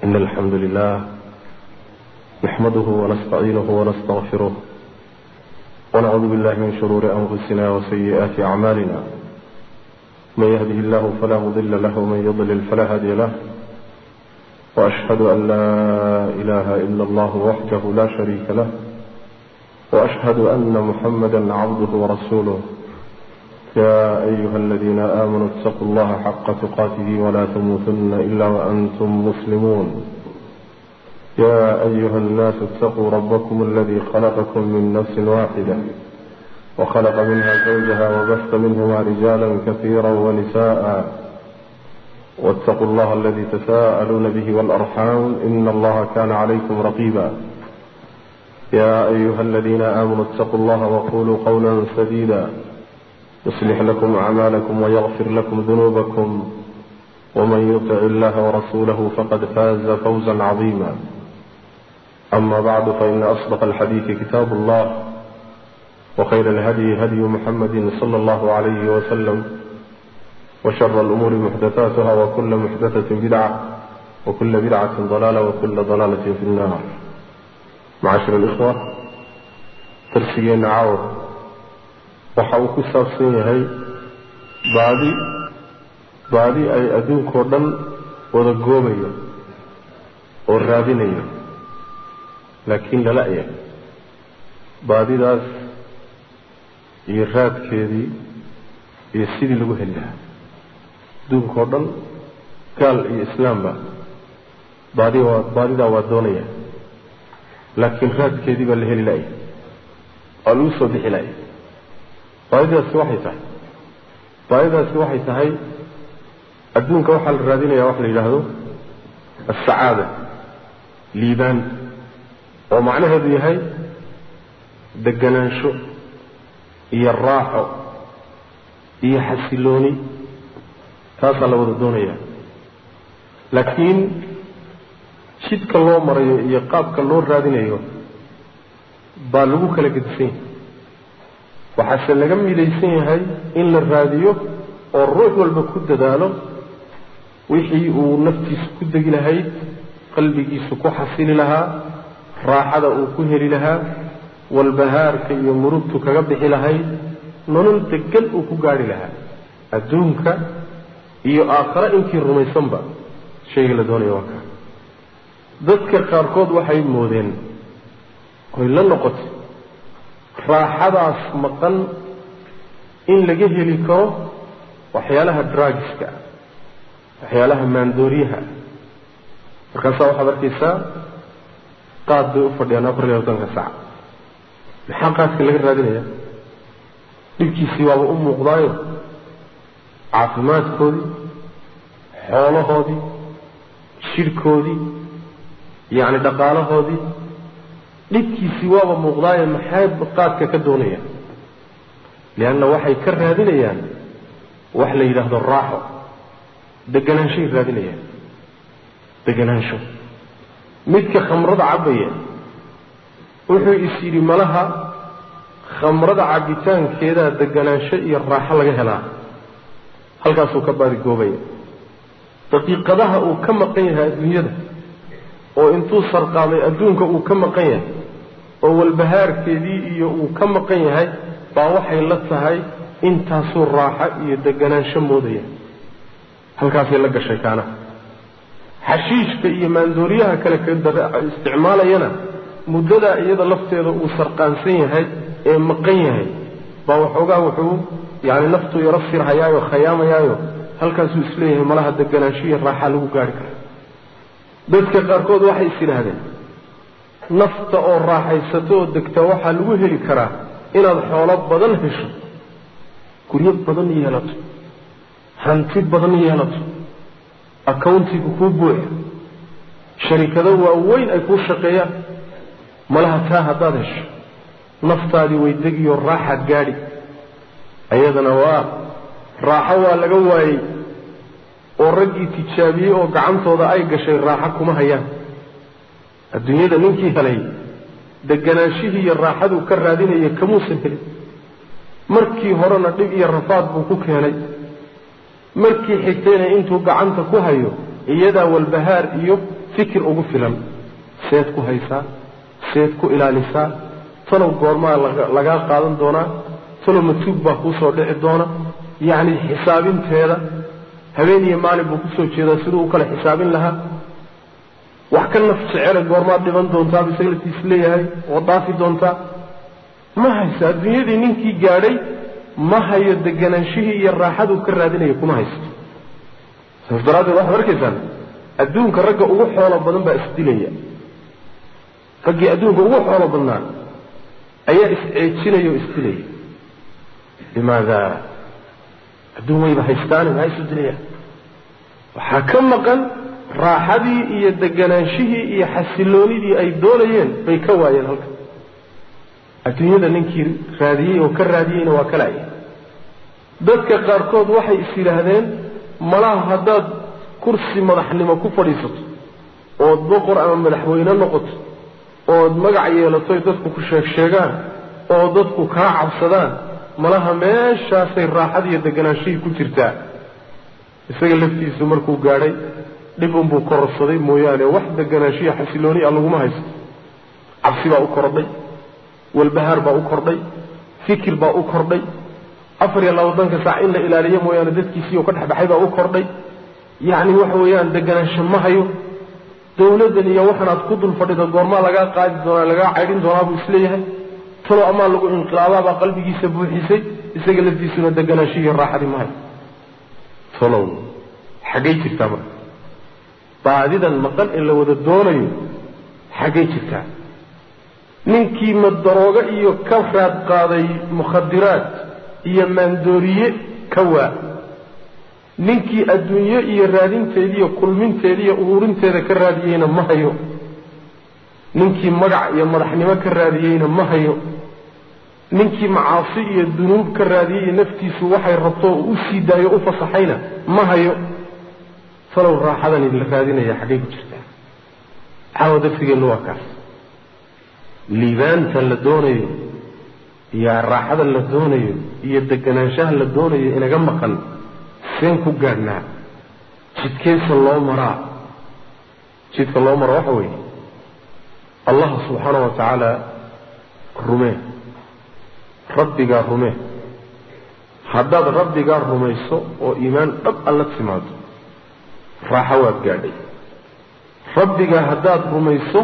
إن الحمد لله نحمده ونستعينه ونستغفره ونعوذ بالله من شرور أنفسنا وسيئات أعمالنا من يهده الله فلا مضل له ومن يضلل فلا هادي له وأشهد أن لا إله إلا الله وحده لا شريك له وأشهد أن محمدا عبده ورسوله يا أيها الذين آمنوا اتقوا الله حق تقاته ولا تموتن إلا وأنتم مسلمون يا أيها الناس اتقوا ربكم الذي خلقكم من نفس واحدة وخلق منها زوجها وبث منهما رجالا كثيرا ونساء واتقوا الله الذي تساءلون به والأرحام إن الله كان عليكم رقيبا يا أيها الذين آمنوا اتقوا الله وقولوا قولا سديدا يصلح لكم أعمالكم ويغفر لكم ذنوبكم ومن يطع الله ورسوله فقد فاز فوزا عظيما أما بعد فإن أصدق الحديث كتاب الله وخير الهدي هدي محمد صلى الله عليه وسلم وشر الأمور محدثاتها وكل محدثة بدعة وكل بدعة ضلالة وكل ضلالة في النار معاشر الإخوة ترسيين عاور waxa uu ku saabsan yahay baadi baadi ay adduunkao dhan wada goobayo oo raadinayo laakiin lala yahay baadidaas iyo raadkeedii iyo sidii lagu heli lahaa adduunka oo dhan gaal iyo islaamba baadi waa baadidaa waa doonaya laakiin raadkeedii baa la heli la'ya waa lagu soo bixi la'ya baadidaasi waxay tahay baadidaasi waxay tahay adduunka waxaa la raadinaya wax la yidhaahdo alsacaada liibaan oo macnaheedu yahay deganaansho iyo raaxo iyo xasilooni taasaa la wada doonaya laakiin jidka loo marayo iyo qaabka loo raadinayo baa lagu kala gedisan yahay waxaase laga midaysan yahay in la raadiyo oo ruux walba ku dadaalo wixii uu naftiisa ku degi lahayd qalbigiisa ku xasili lahaa raaxada uu ku heli lahaa walbahaarka iyo murugtu kaga bixi lahayd nolol degan uu ku gaadhi lahaa adduunka iyo aakhare inkii rumaysanba shayga la doonaya waa kaa dadka qaarkood waxay moodeen oy la noqotay raaxadaas maqan in laga heli karo waxyaalaha drugiska waxyaalaha maandooriyaha markaasaa waxaad arkaysaa qaad bay u fadhiyaan afar iyo labatanka sac maxaa qaadka laga raadinaya dhibkiisii waaba u muuqdaayo caafimaadkoodii xoolahoodii jidhkoodii yacni dhaqaalahoodii dhibkiisii waaba muuqdaaye maxay qaadka ka doonayaan lianna waxay ka raadinayaan wax la yidhaahdo raaxo deganaanshoay raadinayaan deganaansho midka khamrada cabbaya wuxuu is yidhi malaha khamrada cabbitaankeedaa deganaansho iyo raaxo laga helaa halkaasuu ka baadigoobaya daqiiqadaha uu ka maqan yahay adduunyada oo intuu sarqaamay adduunka uu ka maqan yahay oo walbahaarkeedii iyo uu ka maqan yahay baa waxay la tahay intaasuu raaxo iyo deganaansho moodaya halkaasay la gashay kaana xashiishka iyo maandooriyaha kale isticmaalayana muddadaa iyada lafteeda uu sarqaansan yahay ee maqan yahay baa waxoogaa wuxuu yacni naftu yaro sirhayaayo khayaamayaayo halkaasuu isleeyahay malaha deganaansho iyo raaxa lagu gaari kara dadka qaarkood waxay is yidhaahdeen nafta oo raaxaysato oo degta waxaa lagu heli karaa inaad xoolo badan hesho guryo badan yeelato hanti badan yeelato accountiga kuu buuxa sharikado waaweyn ay kuu shaqeeyaan malaha taa haddaad hesho naftaadii way degiyo raaxaad gaadhi ayadana waa raaxo waa laga waayey oo raggii tijaabiyey oo gacantooda ay gashay raaxo kuma hayaan adduunyada ninkii helay deganaanshihii iyo raaxaduu ka raadinaya kamuusan helin markii horena dhib iyo rafaad buu ku keenay markii xigtayna intuu gacanta ku hayo iyadaa walbahaar iyo fikir ugu filan seed ku haysaa seed ku ilaalisaa talow goormaa lagaa qaadan doonaa talow matuug baa kuusoo dhici doona yacni xisaabinteeda habeen iyo maalin buu kusoo jeedaa siduu u kale xisaabin lahaa wax ka naf jecele goormaad dhiban doontaa bu isaga laftiis leeyahay oo dhaafi doontaa ma hayso adduunyadii ninkii gaadhay ma hayo deganaanshihii iyo raaxaduu ka raadinaya kuma haysto saas daraaddeed waxaad arkaysaan adduunka ragga ugu xoolo badan baa isdilaya raggii adduunka ugu xoolo badnaa ayaa is-ceejinaya oo isdilaya limaada adduun wayba haystaane maxaa isu dilayaan waxaa ka maqan raaxadii iyo deganaanshihii iyo xasiloonidii ay doonayeen bay ka waayeen halka adduunyada ninkii raadiyey oo ka raadiyeyna waa ka laaya dadka qaarkood waxay is yidhaahdeen malaha haddaad kursi madaxnimo ku fadhiisato ood boqor ama madaxweyne noqoto ood magac yeelatoy dadku ku sheeg sheegaan oo dadku kaa cabsadaan malaha meeshaasay raaxada iyo deganaanshihii ku jirtaa isaga laftiisu markuu gaadhay dhib unbuu kororsaday mooyaane wax deganaanshiya xasilooni a laguma haysto cabsi baa u kordhay walbahaar baa u kordhay fikir baa u kordhay afar iyo labaatanka saac in la ilaaliyo mooyaane dadkiisii oo ka dhexbaxay baa u kordhay yacni waxa weeyaan deganaansho ma hayo dawladdan iyo waxan aad ku dul fadhido goormaa lagaa qaadi doonaa lagaa caydhin doonaa buu isleeyahay talo amaa lagu inqilaababaa qalbigiisa buuxisay isaga laftiisuna deganaanshihiiyo raaxadii ma hayo talow xaggay jirtaa marka baadidan maqan ee la wada doonayo xaggay jirtaa ninkii madaroogo iyo ka raad qaaday mukhadiraad iyo maandooriye ka waa ninkii adduunyo iyo raadinteediiyo kulminteediiyo ururinteeda ka raadiyeyna ma hayo ninkii magac iyo madaxnimo ka raadiyeyna ma hayo ninkii macaasi iyo dunuub ka raadiyey iyo naftiisu waxay rabto u sii daayo u fasaxayna ma hayo falow raaxadani la raadinaya xaggay ku jirtaa caawa darsigeennu waa kaas liibaanta la doonayo iyo raaxada la doonayo iyo deganaanshaha la doonayo inaga maqan seen ku gaadhnaa jidkeesa loo maraa jidka loo maro waxa weeye allah subxaana wa tacaala rumee rabbigaa rumee haddaad rabbigaa rumayso oo iimaan dhab alla timaado raaxo waad gaadhay rabbigaa haddaad rumayso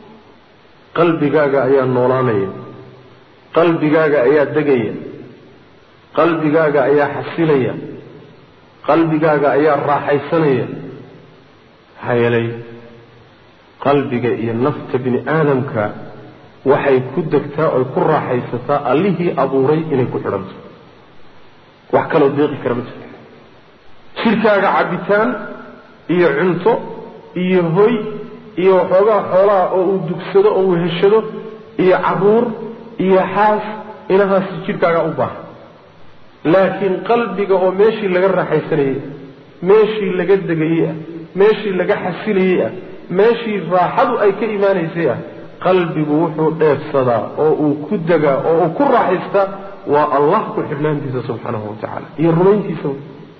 qalbigaaga ayaa noolaanaya qalbigaaga ayaa degaya qalbigaaga ayaa xasilaya qalbigaaga ayaa raaxaysanaya maxaa yeelay qalbiga iyo nafta bini aadamka waxay ku degtaa oy ku raaxaysataa allihii abuuray inay ku xidhanto wax kaloo deeqi kara ma jirto jidhkaaga cabbitaan iyo cunto iyo hoy iyo waxoogaa xoolaha oo uu dugsado oo uu heshado iyo carruur iyo xaas inahaasi jidhkaagaa u baahan laakiin qalbiga oo meeshii laga raaxaysanayey ah meeshii laga degayey ah meeshii laga xasilayey ah meeshii raaxadu ay ka imaanaysay ah qalbigu wuxuu dheefsadaa oo uu ku degaa oo uu ku raaxaystaa waa allah ku xidhnaantiisa subxaanahu wa tacaala iyo rumayntiisa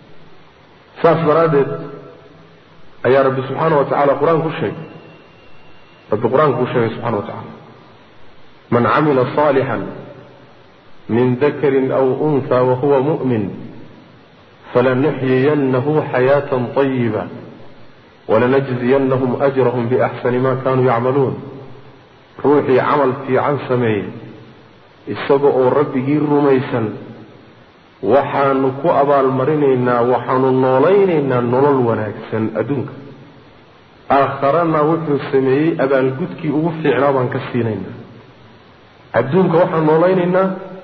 saas daraaddeed ayaa rabbi subxaana wa tacala qur-aan ku sheegay rabbi qur-aanku u sheegay subxana wa tacala man camila صaalixا min dakari aw unha wahuwa muؤmin falanuxyiyannahu xayaaةa طayiba walanajziyanahum أjrahm biأxsani ma kanuu yacmaluun ruuxii camal fiican sameeyey isaga oo rabbigii rumaysan waxaanu ku abaalmarinaynaa waxaanu noolaynaynaa nolol wanaagsan adduunka aakharana wuxuu sameeyey abaalgudkii ugu fiicnaa baan ka siinaynaa adduunka waxaan noolaynaynaa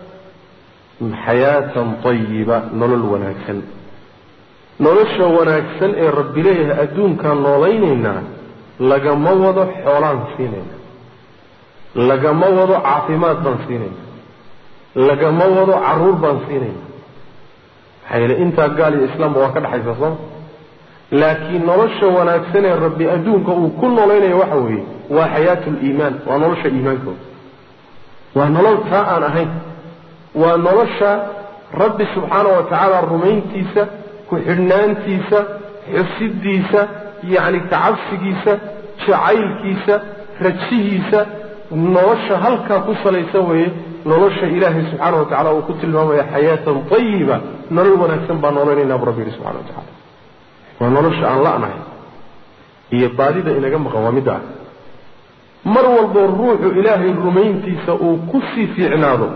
xayaatan tayiba nolol wanaagsan nolosha wanaagsan ee rabbi leeyahay adduunkaan noolaynaynaa lagama wado xoolaan siinayna lagama wado caafimaad baan siinayna lagama wado carruur baan siinayna maxaa yeele intaa gaal iyo islaamba waa ka dhexaysa sooma laakiin nolosha wanaagsan ee rabbi adduunka uu ku nolaynayo waxa weeye waa xayaatu liimaan waa nolosha iimaankooda waa nolol taa aan ahayn waa nolosha rabbi subxaana wa tacaala rumayntiisa ku xidhnaantiisa xusidiisa yacni kacabsigiisa jacaylkiisa rajihiisa nolosha halkaa ku salaysan weeye nolosha ilaahay subxaana wa tacala uu ku tilmaamaya xayaatan ayiba nolol wanaagsan baa noolanaynaa bu rabbi yihi subxana wa tacala waa nolosha aan la'nahay iyo baadida inaga maqan waa midda ah mar walboo ruuxu ilaahay rumayntiisa uu ku sii fiicnaado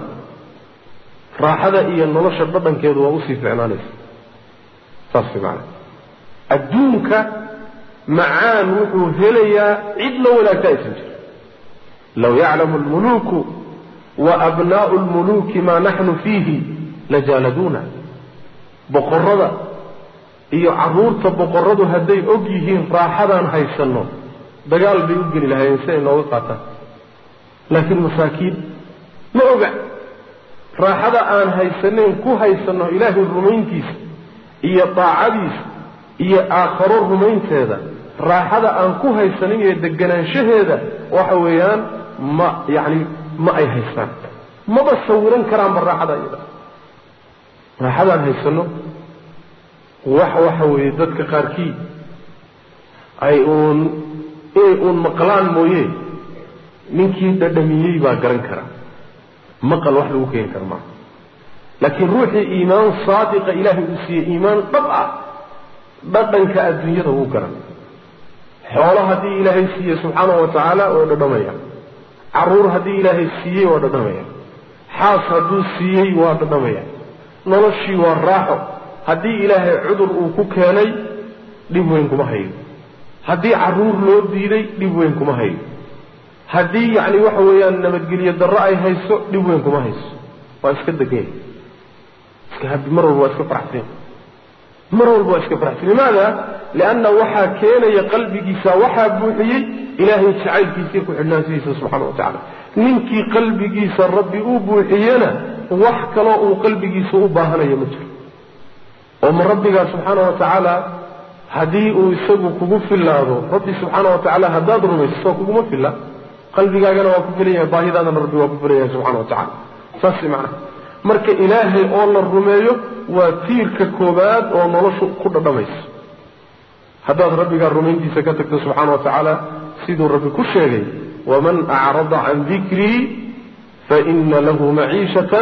raaxada iyo nolosha dhadhankeedu waa usii fiicnaanaysa saas maana adduunka macaan wuxuu helayaa cid la wanaagta aysan jirin low yaclamu almuluuku wa abnaa'u lmuluuki maa naxnu fiihi lajaaladuuna boqorrada iyo carruurta boqorradu hadday og yihiin raaxadaan haysanno dagaal bay u geli lahaayeen si ay nooga qaataan laakiin masaakiin ma oga raaxada aan haysanayn ku haysanno ilaahay rumayntiisa iyo daacadiisa iyo aakharo rumaynteeda raaxada aan ku haysanin iyo deganaanshaheeda waxa weeyaan ma yacni ma ay haystaan maba sawiran karaanba raaxada iyada raaxadaan haysanno wax waxa weeye dadka qaarkii ay uun inay uun maqlaan mooye ninkii dhadhamiyey baa garan kara maqal wax lagu keeni kara maaha laakiin ruuxii iimaan saadiqa ilaahay uu siiyey iimaan dhab ah dhadhanka adduunyada wuu garan xoolo haddii ilaahay siiyey subxaanahu wa tacaala waa dhadhamaya carruur haddii ilaahay siiyey waa dhadhamaya xaas hadduu siiyey waa dhadhamaya noloshii waa raaxo haddii ilaahay cudur uu ku keenay dhib weyn kuma hayo haddii carruur loo diiday dhib weyn kuma hayo haddii yacni waxa weeyaan nabadgelyo darro ay hayso dhib weyn kuma hayso waa iska deganya iska habi mar walba waa iska faraxsan mar walba waa iska faraxsan limaada lianna waxaa keenaya qalbigiisa waxaa buuxiyey ilaahay jacaylkiisii ku xidhnaansidiisa subxana wa tacala ninkii qalbigiisa rabbi u buuxiyena wax kaloo uu qalbigiisa u baahanayo ma jiro oo ma rabbigaa subxaana wa tacaala haddii uu isagu kugu fillaado rabbi subxaana wa tacaala haddaad rumayso soo kuguma filla qalbigaagana waa ku filan yahay baahidaadana rabbi waa ku filan yahay subxana wa tacala saas macnaha marka ilaahay oo la rumeeyo waa tiirka koobaad oo noloshu ku dhadhamayso haddaad rabbigaa rumayntiisa ka tagto subxaana wa tacaala siduu rabbi ku sheegay waman acrada can dikrii faina lahu maciishatan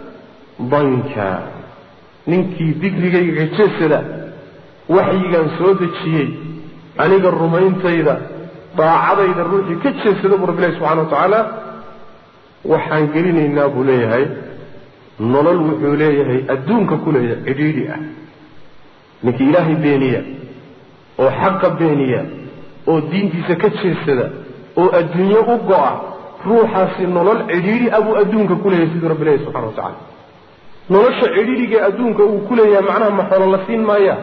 danka ninkii dikrigayga kajeesada waxyigaan soo dejiyey aniga rumayntayda daacadayda ruuxii ka jeesada buu rabbilahi subxana wa tacaala waxaan gelinaynaa buu leeyahay nolol wuxuu leeyahay adduunka ku leeyahay cidhiidhi ah ninkii ilaahay beeniya oo xaqa beeniya oo diintiisa ka jeesada oo adduunyo u go'a ruuxaasi nolol cidhiidhi ah buu adduunka ku leeyahay siduu rabbi leeyahy subxana wa tacala nolosha cidhiidhigae adduunka uu ku leeyahay macnaha ma xoolo la siin maaya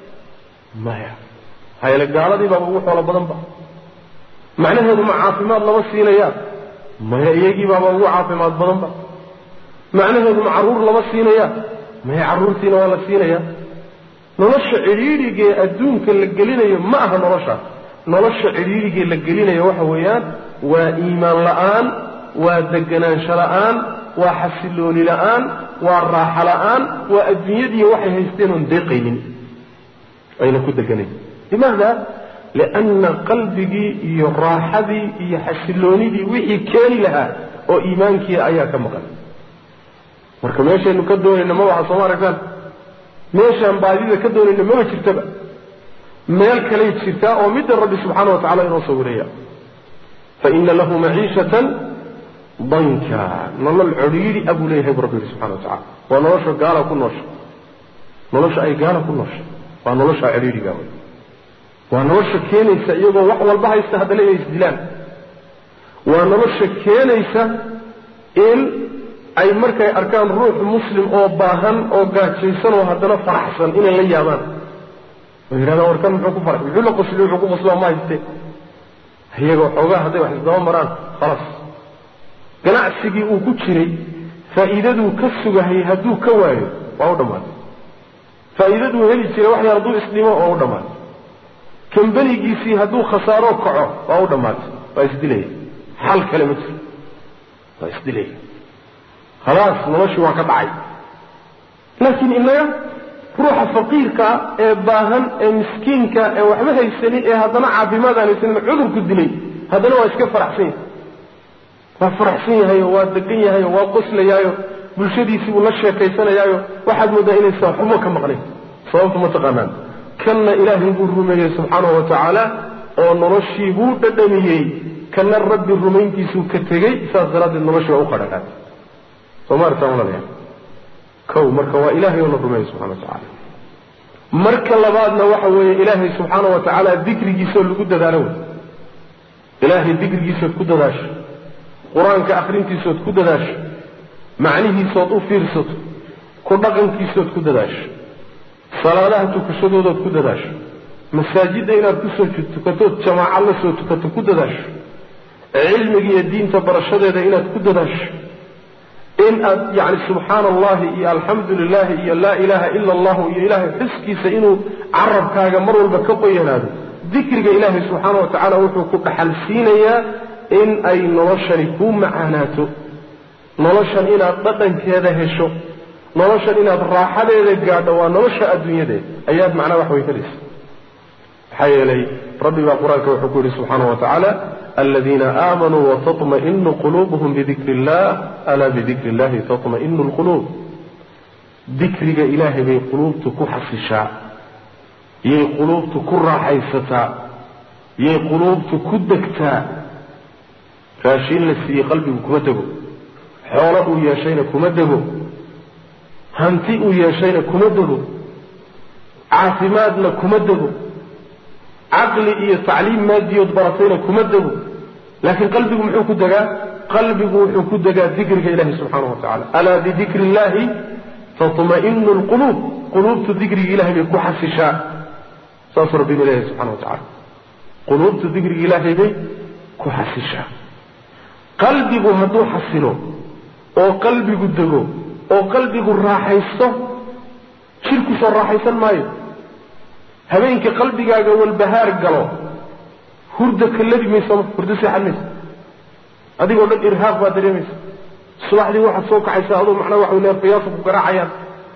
maya hayale gaaladii baaba ugu xoolo badanba macnaheedu ma caafimaad lama siinayaa maya iyagii baaba ugu caafimaad badanba macnaheedu ma carruur lama siinayaa maya carruurtiina waa la siinayaa nolosha cidhiidhigee adduunka la gelinayo ma aha noloshaas nolosha cidhiidhigee la gelinayo waxa weeyaan waa iimaan la'aan waa deganaansho la'aan waa xasilooni la'aan waa raaxo la'aan waa adduunyadiiyo waxay haysteen oon deeqaynin ayna ku deganayn limaada lianna qalbigii iyo raaxadii iyo xasiloonidii wixii keeni lahaa oo iimaankii ayaa ka maqan marka meeshaynu ka doonayna ma waxa sooma aragtaan meeshaan baadida ka doonayna maba jirtaba meel kalay jirtaa oo midda rabbi subxaana wa tacala inoo sawiraya faina lahu maciishatan danka nolol codhiidhi a buu leeyahay bu rabbi yihi subxana wa tacala waa nolosha gaala ku noosha nolosha ay gaala ku noosha waa nolosha cidhiidhiga wey waa nolosha keenaysa iyagoo wax walba haysta haddana inay isdilaan waa nolosha keenaysa in ay markay arkaan ruux muslim oo baahan oo gaajaysan oo haddana faraxsan inay la yaabaan oo yidhahdaan warkan muxuu ku faray muxuu la qosli wuxuu ku qoslaa ma hayste iyagoo xoogaa hadday wax isdaba maraan khalaas ganacsigii uu ku jiray faa'iidaduu ka sugahayay hadduu ka waayo waa u dhammaatay faa'iidaduu heli jiray wax yar hadduu isdhimo waa u dhammaatay kambanigiisii hadduu khasaaro kaco waa u dhammaatay waa isdilaya xal kale ma jiro waa isdilaya khalaas noloshii waa ka dhacay laakiin innaga ruuxa faqiirka ee baahan ee miskiinka ee waxba haysanin ee haddana caafimaad aan haysanin cudurku dilay haddana waa iska faraxsan yahay waa faraxsan yahayo waa degan yahayo waa qoslayaayo bulshadiisii buu la sheekaysanayaayo waxaad mooddaa inaysan xumo ka maqnayn sababtu ma taqaanaan kanna ilaahay buu rumeeyey subxaanahu wa tacaala oo noloshii buu dhadhamiyey kana rabbi rumayntiisuu ka tegey saas daraaddeed noloshii waa u qadhaqaatay soo ma aragtaan walaalayaal kow marka waa ilaahay oo la rumeeyey subxana wa tacaala marka labaadna waxa weeye ilaahay subxaana wa tacaala dikrigiisaoo lagu dadaalo wey ilaahay dikrigiisood ku dadaasho qur-aanka akhrintiisood ku dadaasho macnihiisood u fiirsato ku dhaqankiisood ku dadaasho salaadaha tukashadoodood ku dadaasho masaajidda inaad kusoo tukatood jamaaca la soo tukato ku dadaasho cilmiga iyo diinta barashadeeda inaad ku dadaasho in aad yacni subxaana allahi iyo alxamdu lilahi iyo laa ilaaha ila allahu iyo ilaahay xuskiisa inuu carabkaaga mar walba ka qoyanaado dikriga ilaahay subxaana wa tacaala wuxuu ku dhaxal siinayaa in ay noloshani kuu macaanaato noloshan inaad dhadhankeeda hesho noloshan inaad raaxadeeda gaadho waa nolosha adduunyadeed ayaad macnaa wax weyn helaysa maxaa yeelay rabbi baa qur-aanka wuxuu ku yidhi subxaana wa tacaala aladiina aamanuu wataطma'inu quluubuhum bidikri illah alaa bidikri illahi taطma'inu lquluub dikriga ilaahay bay quluubtu ku xasishaa yay quluubtu ku raaxaysataa yay quluubtu ku degtaa raashiin la siiyey qalbigu kuma dego xoolo uu yeeshayna kuma dego hanti uu yeeshayna kuma dego caafimaadna kuma dego caqli iyo tacliim maadiyood baratayna kuma dego laakiin qalbigu muxuu ku degaa qalbigu wuxuu ku degaa dikriga ilahi subxaana wa tacala alaa bidikri illahi taطma'inu lquluub quluubtu dikriga ilahay bay ku xasishaa saasuu rabbi inu leeyahay subxana wa tacala quluubtu dikriga ilaahay bay ku xasishaa qalbigu hadduu xasilo oo qalbigu dego oo qalbigu raaxaysto jirku soo raaxaysan maayo habeenkii qalbigaaga walbahaar galo hurda kallabi mayso hurdo seexan mayso adigoo dhan irhaaq baa dareemaysa subaxdii waxaad soo kaxaysaa adoo macnaa waxa neerfayaasha ku garaacayaan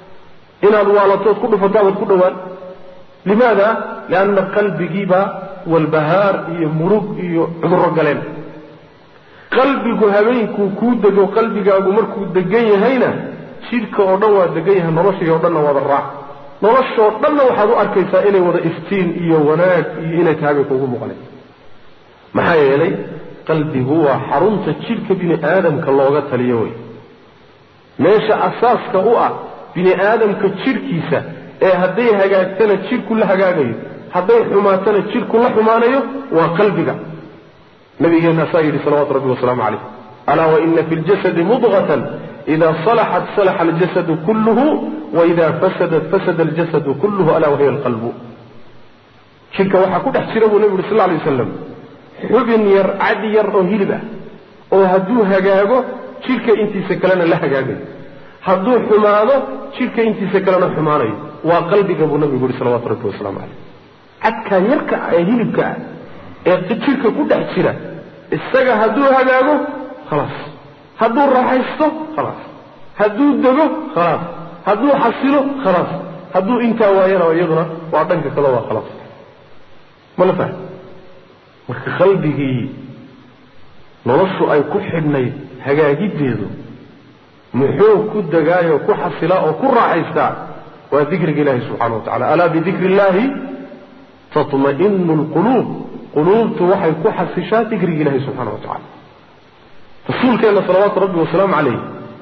inaad waalatood ku dhufato abaad ku dhowaan limaada lianna qalbigiibaa walbahaar iyo murug iyo cudurro galeen qalbigu habeenkuu kuu dego qalbigaagu markuu degan yahayna jidhka oo dhan waa degan yahay noloshii oo dhanna wada raac noloshoo dhanna waxaad u arkaysaa inay wada iftiin iyo wanaag iyo inay tahay bay kuugu muuqanay maxaa yeelay qalbigu waa xarunta jidhka bini aadamka looga taliyo wey meesha asaaska u ah bini aadamka jidhkiisa ee hadday hagaagtana jidhku la hagaagayo hadday xumaatana jidhku la xumaanayo waa qalbiga nabigeenna saa yidhi salawatu rabbi wasalaamu calayh alaa waina fi ljasadi mudqatan ida salaxat salaxa aljasadu kulluhu waida fasadat fasada aljasadu kulluhu alaa wahiya alqalbu jidhka waxaa ku dhex jira buu nebigu yuri sal lay waslam xubin yar cadi yar oo hilib ah oo hadduu hagaago jidhka intiisa kalena la hagaagayo hadduu xumaado jidhka intiisa kalena xumaanayo waa qalbiga buu nabigu yuri salawatu rabbi wasalaamu calayh cadkaa yarka ah ee hilibka ah ee jidhka ku dhex jira isaga hadduu hagaago khalaas hadduu raaxaysto khalaas hadduu dego khalaas hadduu xasilo khalaas hadduu intaa waayana iyaduna waa dhanka kada waa khalaas mala fahm marka qalbigii noloshu ay ku xidhnayd hagaagiddeedu muxuu ku degaayoo ku xasilaa oo ku raaxaystaa waa dikriga ilaahi subxana wa tacala alaa bidikri illahi taطma'inu lquluub quluubtu waxay ku xasishaa dikriga ilahi subxana wa tacala rasuulkeenna salawaatu rabbi wasalaamu calayh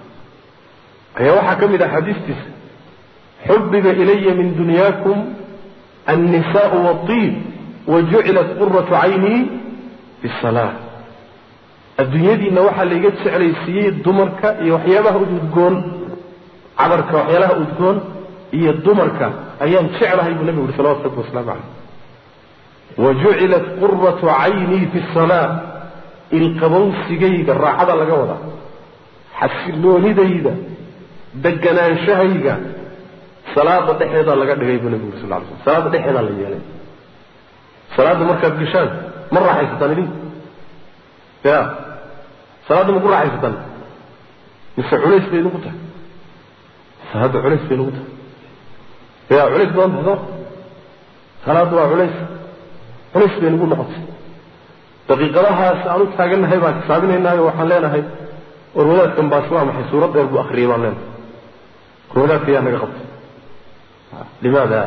ayaa waxaa ka mid ah xadiistiisa xubiba ilaya min dunyaakum annisaau waatiib wajucilat quratu caynii bisalaa adduunyadiinna waxaa laiga jeclaysiiyey dumarka iyo waxyaabaha udgoon cadarka waxyaalaha udgoon iyo dumarka ayaan jeclahay buu nabigu yuri salawatu rabbi wasalaamu calayh wajucilat quratu caynii fi salaa ilqabowsigayga raaxada laga wadaa xasiloonidayda deganaanshahayga salaada dhexeedaa laga dhigay buu nabigu yuri sal ly sl salaada dhexeedaa la yeelay salaadda markaad gashaan ma raaxaysataan idinku ya salaadda ma ku raaxaysataan mise culays bay idinku tahay salaadda culays bay idinku tahay ya culays badan tahay soo salaaddu waa culays culays bay nagu noqotay daqiiqadahaas aan u taagannahay baan xisaabinaynaayo waxaan leenahay war wadaadkan baas waa maxay suurad dheer buu akriyay baan leenahay war wadaadka yaa naga qabtay limaada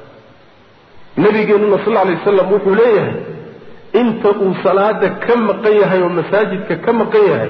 nabigeenuna sal alay wasalam wuxuu leeyahay inta uu salaada ka maqan yahay oo masaajidka ka maqan yahay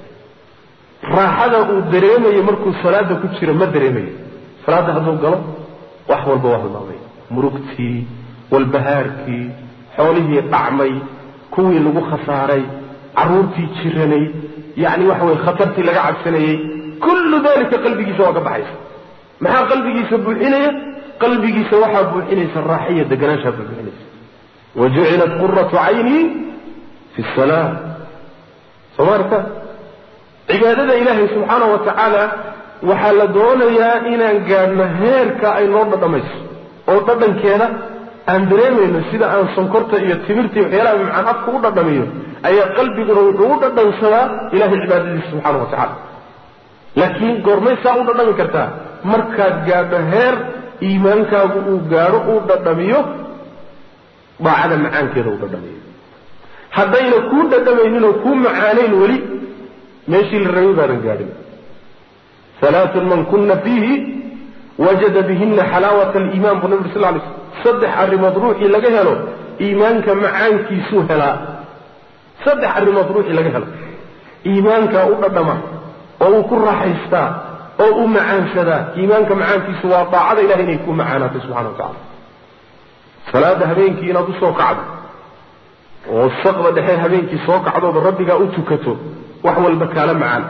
raaxada uu dareemayo markuu salaada ku jiro ma dareemayo salaadda hadduu galo wax walba waa hilmaamay murugtii walbahaarkii xoolihii dhacmay kuwii lagu khasaaray carruurtii jiranay yacni waxa weye khatartii laga cabsanayey kullu dalika qalbigiisa waa ka baxaysa maxaa qalbigiisa buuxinaya qalbigiisa waxaa buuxinaysa raaxiya deganaanshaa buuxinaysa wajucilat quratu caynii fi salaa soo ma arka cibaadada ilaahay subxaana wa tacaala waxaa la doonayaa inaan gaadhno heerka ay noo dhadhamayso oo dhadhankeeda aan dareemayno sida aan sonkorta iyo timirta iyo waxyaalaha macaan afka u dhadhamiyo ayaa qalbiguna wuxuu u dhadhansadaa ilahay cibaadadiisa subxaana wa tacaala laakiin goormay saa u dhadhami kartaa markaad gaadho heer iimaankaagu uu gaadho uu dhadhamiyo daacada macaankeeda uu dhadhamiyo haddayna kuu dhadhamayninoo kuu macaanayn weli meeshii la rabay baadan gaadhin alaatun man kuna fiihi wajada bihina xalaawata aliimaan buu nabi uri sal lay slm saddex arrimood ruuxii laga helo iimaanka macaankiisuu helaa saddex arrimood ruuxii laga helo iimaankaa u dhadhama oo uu ku raaxaystaa oo u macaansadaa iimaanka macaankiisu waa daacada ilahay inay ku macaanaatay subxana wa tacala salaada habeenkii inaad usoo kacdo oo saqda dhexe habeenkii soo kacdooda rabbigaa u tukato wax walba kaala macaan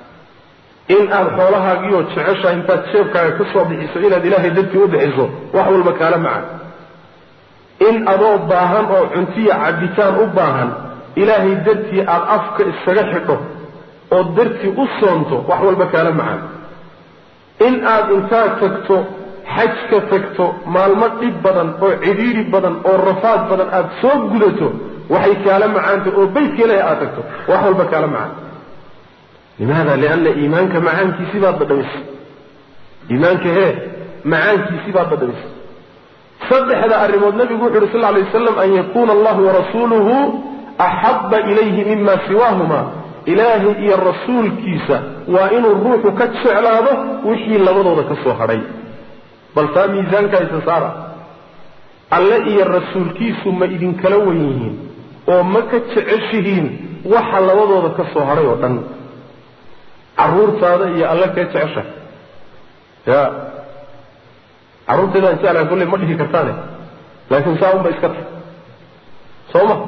in aad xoolahaagiioo jeceshaha intaad jeebkaaga ka soo bixiso inaad ilaahay dartii u bixiso wax walba kaala macaan in adoo baahan oo cuntiya cabitaan u baahan ilaahay dartii aad afka iskaga xidho oo dartii u soonto wax walba kaala macaan in aad intaad tagto xaj ka tagto maalmo dhib badan oo cidhiiri badan oo rafaad badan aad soo gudato waxay kaala macaantay oo baytka ilaahay aad tagto wax walba kaala macaan limaada lianna iimaanka macaankiisii baad dhadhamisay iimaanka hee macaankiisii baad dhadhamisay saddexda arrimood nabigu wuxu uhi sal lay waslam an yakuuna allahu warasuuluhu axabba ilayhi mima siwaahuma ilaahay iyo rasuulkiisa waa inuu ruuxu ka jeclaado wixii labadooda ka soo hadhay bal taa miisaanka isa saara alle iyo rasuulkiisu ma idinkala wen yihiin oo ma ka jeceshihiin waxa labadooda ka soo hadhay oo dhan carruurtaada iyo alle kee jecesha ya carruurteedaan jeclaha kolley ma dhihi kartaane laakiin saa unba iska tag soo ma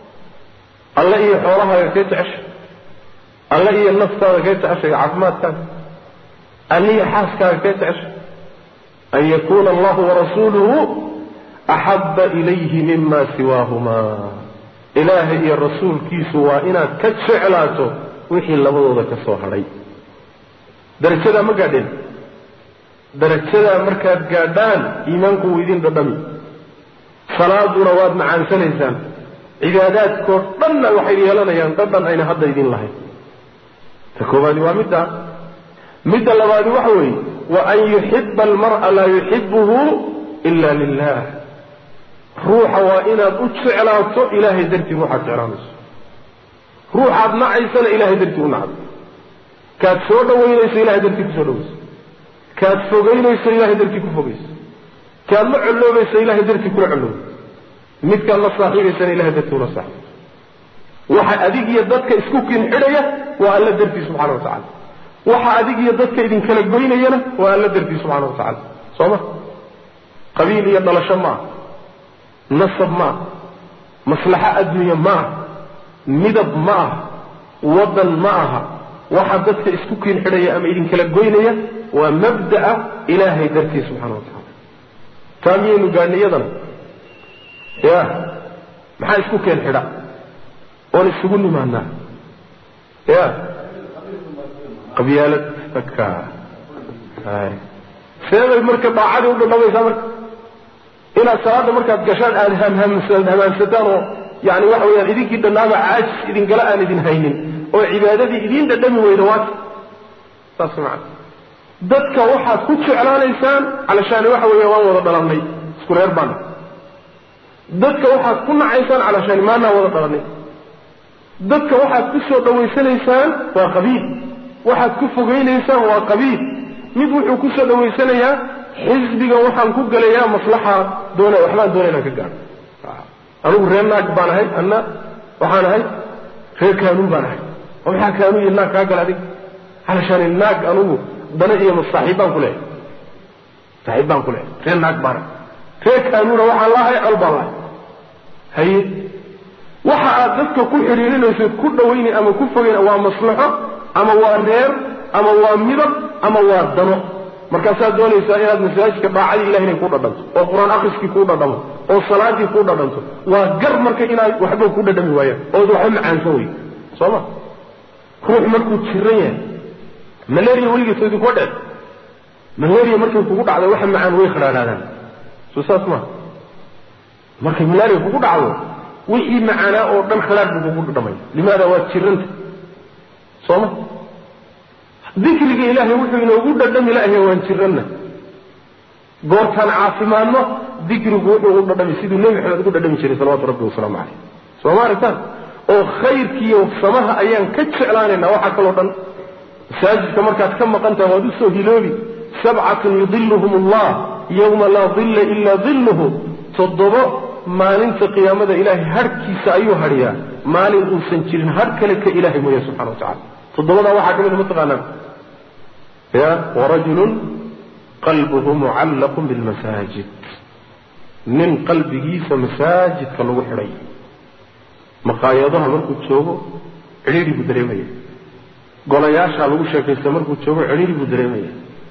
alle iyo xoolahaaga kee jecesha alle iyo naftaada kee jecesha iyo caafimaadkaaga alliyo xaaskaaga kee jecesha an yakuuna allahu warasuuluhu axabba ilayhi mima siwaahumaa ilaahay iyo rasuulkiisu waa inaad ka jeclaato wixii labadooda ka soo hadhay darajadaa ma gaadheen darajadaa markaad gaadhaan iimaanku wuu idin dhadhami salaaduna waad macaansanaysaan cibaadaadkoo dhanna waxay yeelanayaan dhadhan ayna hadda idin lahayn ta koowaadi waa middaa midda labaadi waxa weeye wa an yuxiba almar'a laa yuxibuhu ila lilah ruuxa waa inaad u jeclaato ilaahay dartii ruuxaad jeclaanayso ruuxaad nacaysana ilahay dartii u nacdo kaad soo dhawaynayso ilahay dartii kusoo dhawayso kaad fogaynayso ilahay dartii ku fogayso kaad la colloobayso ilahay dartii kula colloobayso midkaad la saaxiibaysana ilahay dartii ula saaxiibayso waxa adig iyo dadka isku kin xidhaya waa alla dartii subxana wa tacala waxa adig iyo dadka idinkala goynayana waa alla dartii subxana wa tacala soo ma qabiil iyo dhalasho maaha nasab maaha maslaxo adduunya maaha midab ma aha waddan ma aha waxa dadka isku kiin xidhaya ama idinkala goynaya waa mabda'a ilaahay dartii subxana wa tacala taa miyaynu gaadhnay iyadana ya maxaa isku keen xidha oon isugu nimaanaa ya qabyaalad aka seebay marka daacadii u dhadhamaysaa marka inaad salaada markaad gashaan aada hamhaamsataan oo yani waxa weyaan idinkii dhannaaba caajis idinkala aan idin haynin oo cibaadadii idiin dhadhami weyda waata saas macana dadka waxaad ku jeclaanaysaan calashaani waxa weeye waan wada dhalannay isku reer baana dadka waxaad ku nacaysaan calashaani maanaa wada dhalannay dadka waxaad ku soo dhawaysanaysaan waa qabiil waxaad ku fogeynaysaan waa qabiil mid wuxuu ku soo dhawaysanayaa xisbigan waxaan ku gelayaa maslaxa doona waxbaan doona inaan ka gaadho anigu reer naag baan ahay anna waxaan ahay reer kaanuun baan ahay oo maxaa kaanuun iyo naag kaa gala adig halashaani naag anugu dana iyo saaxiib baan ku leehay saaxiib baan ku leehay reer naag baan ahay reer kaanuuna waxaan lahay al baan lahay haye waxa aad dadka ku xidhiirinayso ku dhawayna ama ku fogeyna waa maslaxo ama waa reer ama waa midab ama waa dano markaasaad doonaysaa inaad masaajidka daacadii ilahi inay ku dhadhanto oo qur-aan akhriskii kuu dhadhamo oo salaadii kuu dhadhanto waa gar marka inaad waxba ku dhadhami waayaan ood waxba macaansan wey soo ma ruux markuu jiran yahay malaria weligeed soo idinkuwa dhec malaria markay kugu dhacdo waxa macaan way khadhaadhaadaan soo saas maa markay malaria kugu dhacdo wixii macaanaa oo dhan khalaad buu kugu dhadhamay limaada waad jiranta soo ma dikriga ilaahay wuxuu inoogu dhadhami laahay waan jiranna goortaan caafimaadno dikrigu wuxuu u dhadhami siduu nebi maxamed ugu dhadhami jiray salawatu rabbi wasalaamu caleyh soo ma aragtaan oo khayrkiiyo samaha ayaan ka jeclaanaynaa waxaa kaloo dhan masaajidka markaad ka maqantaha waad usoo hiloobi sabcatun yudiluhum allah yowma laa dilla ilaa dilluhu toddobo maalinta qiyaamada ilaahay hadhkiisa ayuu hadhiyaa maalin uusan jirin hadh kale ka ilaahay mooya subxana wa tacala toddobadaa waxaa ka mid mataqaanaa ya warajulun qalbuhu mucallaqun bilmasaajid nin qalbigiisa masaajidka lagu xidhay maqaayadaha markuu joogo cidhiidhi buu dareemaya golayaasha lagu sheekaysta markuu joogo cidhiidhi buu dareemaya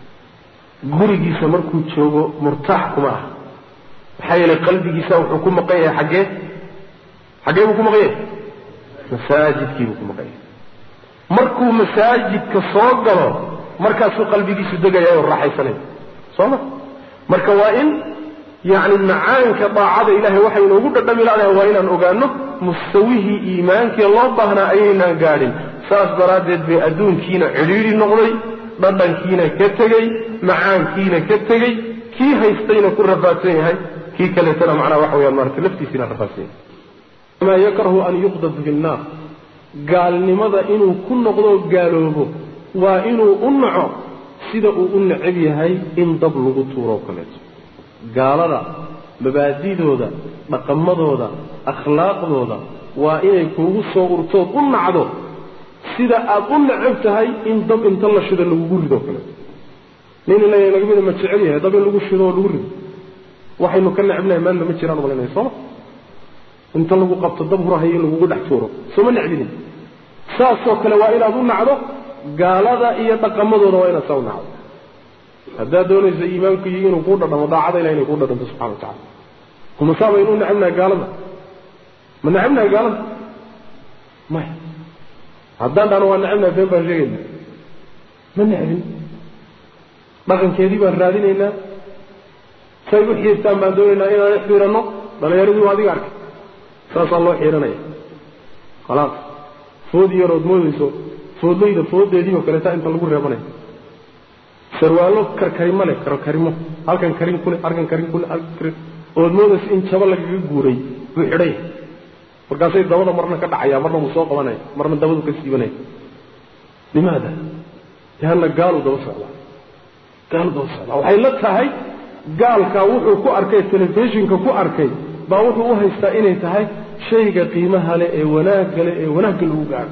gurigiisa markuu joogo murtaax kuma ah maxaa yeelay qalbigiisa wuxuu ku maqan yahay xaggee xaggee buu ku maqan yahay masaajidkii buu ku maqan yahay markuu masaajidka soo galo markaasuu qalbigiisu degaya oo raaxaysanaya soo ma marka waa in yacni macaanka daacada ilahay waxay inoogu dhadhami laadahay waa inaan ogaano mustawihii iimaankii loo baahnaa ayaynaan gaadhin saas daraaddeed bay adduunkiina cidhiidhi noqday dhadhankiina ka tegey macaankiina ka tegey kii haystayna ku rafaadsan yahay kii kaleetana macnaha waxa weyaan maarata laftiisiina rafaadsan yahay maa yakrahu an yuqdaf fi nnaar gaalnimada inuu ku noqdo gaaloobo waa inuu u naco sida uu u necab yahay in dab lagu tuuroo kaleeto gaalada mabaadidooda dhaqamadooda akhlaaqdooda waa inay kuugu soo urtood u nacdo sida aad u necab tahay in dab inta la shido lagugu ridoo kaleeto nin ila naga mida ma jecel yahay dab in lagu shido oo lagu rido waxaynu ka necbnahay maanta ma jiraan malanaya sooma inta lagu qabto dab hurahayo in lagugu dhex tuuro sooma necbinin saasoo kale waa inaad u nacdo gaalada iyo dhaqamadooda waa inaad saa u nacdo haddaad doonayso iimaanku iyo inuu kuu dhadhamo daacada ilah inay kuu dhadhanto subxana wa tacala kuma saa baynu u necabnahay gaalada ma necabnahay gaalada maya haddaan dhahno waa necabnahay been baan sheegayna ma necbin dhaqankeedii baan raadinaynaa say u xiirtaan baan doonaynaa inaan ixfiiranno dhalinyaradii waa adiga arkay saasaa loo xiiranaya khalaas food yarood moodayso foodlayda foodeediioo kaleeta inta lagu reebanaya sarwaallo karkarimo leh karkarimo halkan karin kule halkan karin kule halkan karin ood moodayso in jabo lagaga guuray buu xidhay markaasay dabada marna ka dhacaya marna wuu soo qabanaya marna dabadu ka siibanaya limaada lianna gaaluu daba socdaa gaaluu daba socdaa waxay la tahay gaalkaa wuxuu ku arkay telefishinka ku arkay baa wuxuu u haystaa inay tahay shayga qiimaha leh ee wanaagga leh ee wanaagga lagu gaadho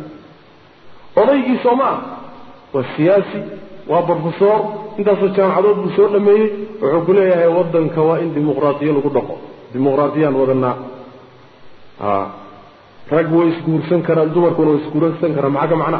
odaygii soo ma ah waa siyaasi waa brofesor intaasoo jaamacadood buu soo dhameeyey wuxuu ku leeyahay waddanka waa in dimuqraadiyo lagu dhaqo dimuqraadiyaan wadanaa a rag way isguursan karaan dumarkuna way isguursan karaan maxaa ka macnaa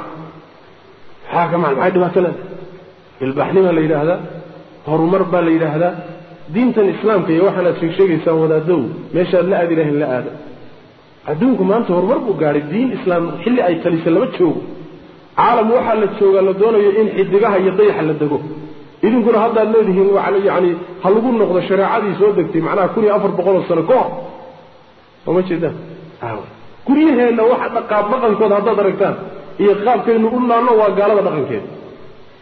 maxaa ka macna maxay dhibaato leedahay ilbaxnimaa la yidhaahdaa horumar baa la yidhaahdaa diintan islaamka iyo waxaan aad sheeg sheegaysaan wadaadow meeshaad la aadi lahayn la aada adduunku maanta horumar buu gaadhay diin islaam xilli ay talisa lama joogo caalam waxaa la joogaa la doonayo in xidigaha iyo dayaxa la dego idinkuna haddaad leedihiin yani ha lagu noqdo shareecadii soo degtay macnaha kun iyo afar boqoloo sano ka hor sooma jeedaan guryaheenna waxa qaab dhaqankooda haddaad aragtaan iyo qaabkaynu u naanno waa gaalada dhaqankeeda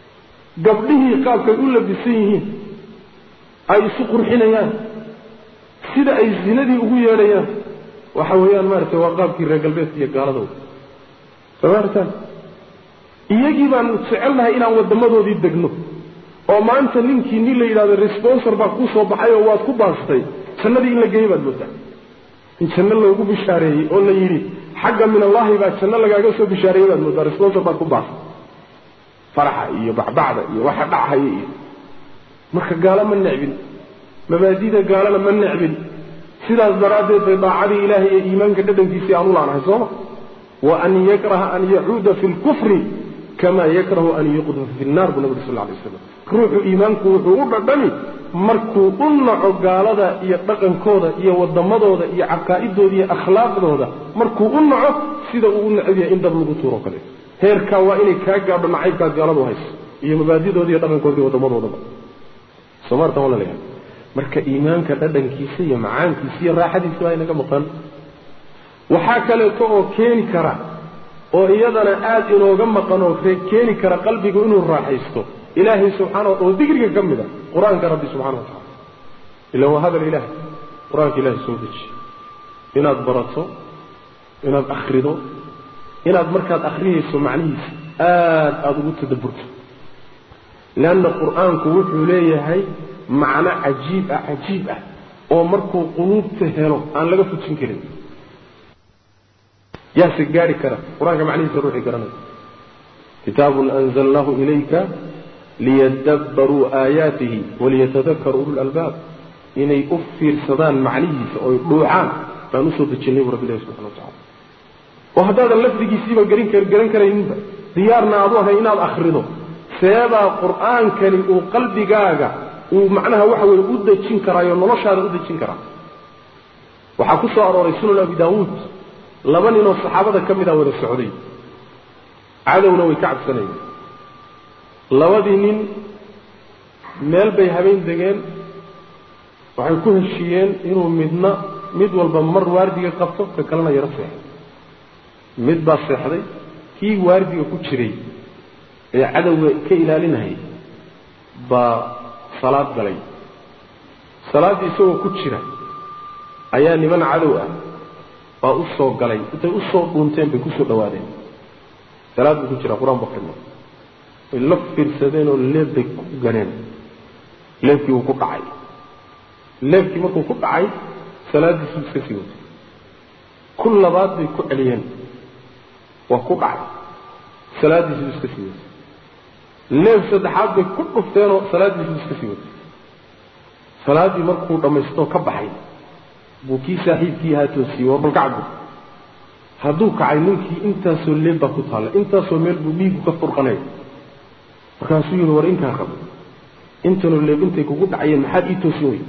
gabdhihii qaabkay u labisan yihiin ay isu qurxinayaan sida ay zinadii ugu yeedhayaan waxa weeyaan maaragtay waa qaabkii reer galbeedka iyo gaaladooda soo maartaan iyagii baanu jecelnahay inaan waddamadoodii degno oo maanta ninkii nin la yidhahdo responsor baa kuu soo baxay oo waad ku baastay jannadii in la geeyey baad moodaa in janno loogu bishaareeyey oo la yidhi xagga min allahi baa janno lagaaga soo bishaareeyey baad moodaa responsor baad ku baastay faraxa iyo bacbacda iyo waxa dhachaya iyo marka gaalo ma necbin mabaadida gaalana ma necbin sidaas daraaddeed bay daacadii ilaahay ee iimaanka dhadhankiisii aan u laanahay sooma wa an yakraha an yacuuda fi lkufri kama yakrahu an yuqdafa fi nnar buu nabi uri sal lla alay waslam ruuxu iimaanku wuxuu u dhadhami markuu u naco gaalada iyo dhaqankooda iyo waddamadooda iyo caqaa'idooda iyo akhlaaqdooda markuu u naco sida uu u necab yahay in dab lagu tuuro kale heerkaa waa inay kaa gaadho nacaybkaa gaaladu hayso iyo mabaadidooda iyo dhaqankooda iyo waddamadoodaba somartan waa laleeyahay marka iimaanka dhadhankiisa iyo macaankiisa iyo raaxadiisa waa inaga maqan waxaa kaleeto oo keeni kara oo iyadana aada inooga maqan oo keeni kara qalbigu inuu raaxaysto ilaahay subxaana oo dikriga ka mid a qur-aanka rabbi subxana wa tacala ila waa hadal ilaah qur-aanka ilahay soo dejiye inaad barato inaad akhrido inaad markaad akhriyayso macnihiisa aada aada ugu tadabburto leanna qur-aanku wuxuu leeyahay macno cajiib ah cajiib ah oo markuu quluubta helo aan laga fujin karin yaase gaari kara qur-aanka macnihiisa ruuxii garanaya kitaabun anzalnaahu ilayka liyadabbaruu aayaatihi waliyatadakkaruu ulu lalbaab inay u fiirsadaan macnihiisa oy dhuucaan baan usoo dejinnay bu rabbi ilahi subxana wa tacala oo haddaadan lafdigiisiiba garin garan karayninba diyaarna aadu ahay inaad akhrido seebaa qur-aankani uu qalbigaaga uu macnaha waxa weye u dejin karaayo noloshaada u dejin karaa waxaa ku soo arooray sunan abi daawuud laba ninoo saxaabada ka mid a wada socday cadowna way ka cabsanayeen labadii nin meel bay habeen degeen waxay ku heshiiyeen inuu midna mid walba mar waardiga qabto ka kalena yaro seexay mid baa seexday kii waardiga ku jiray ee cadowga ka ilaalinayay baa salaad galay salaaddii isagoo ku jira ayaa niman cadow ah baa u soo galay intay u soo dhuunteen bay kusoo dhawaadeen salaad buu ku jira qur-aan bakrina way la fiirsadeen oo leeb bay ku ganeen leebkii wuu ku dhacay leebkii markuu ku dhacay salaaddiisuu iska sii watay ku labaad bay ku celiyeen waa ku dhacay salaaddiisuu iska sii watay leeb saddexaad bay ku dhufteenoo salaaddiisuu iska sii watay salaaddii markuu dhammaystoo ka baxay buu kii saaxiibkii ahaa toosiyey war bal kacbu hadduu kacay ninkii intaasoo leeb baa ku taalla intaasoo meel buu dhiigu ka furqanaya markaasuu yidhi war inkaa qabo intanoo leeb intay kugu dhacayeen maxaad ii toosin wey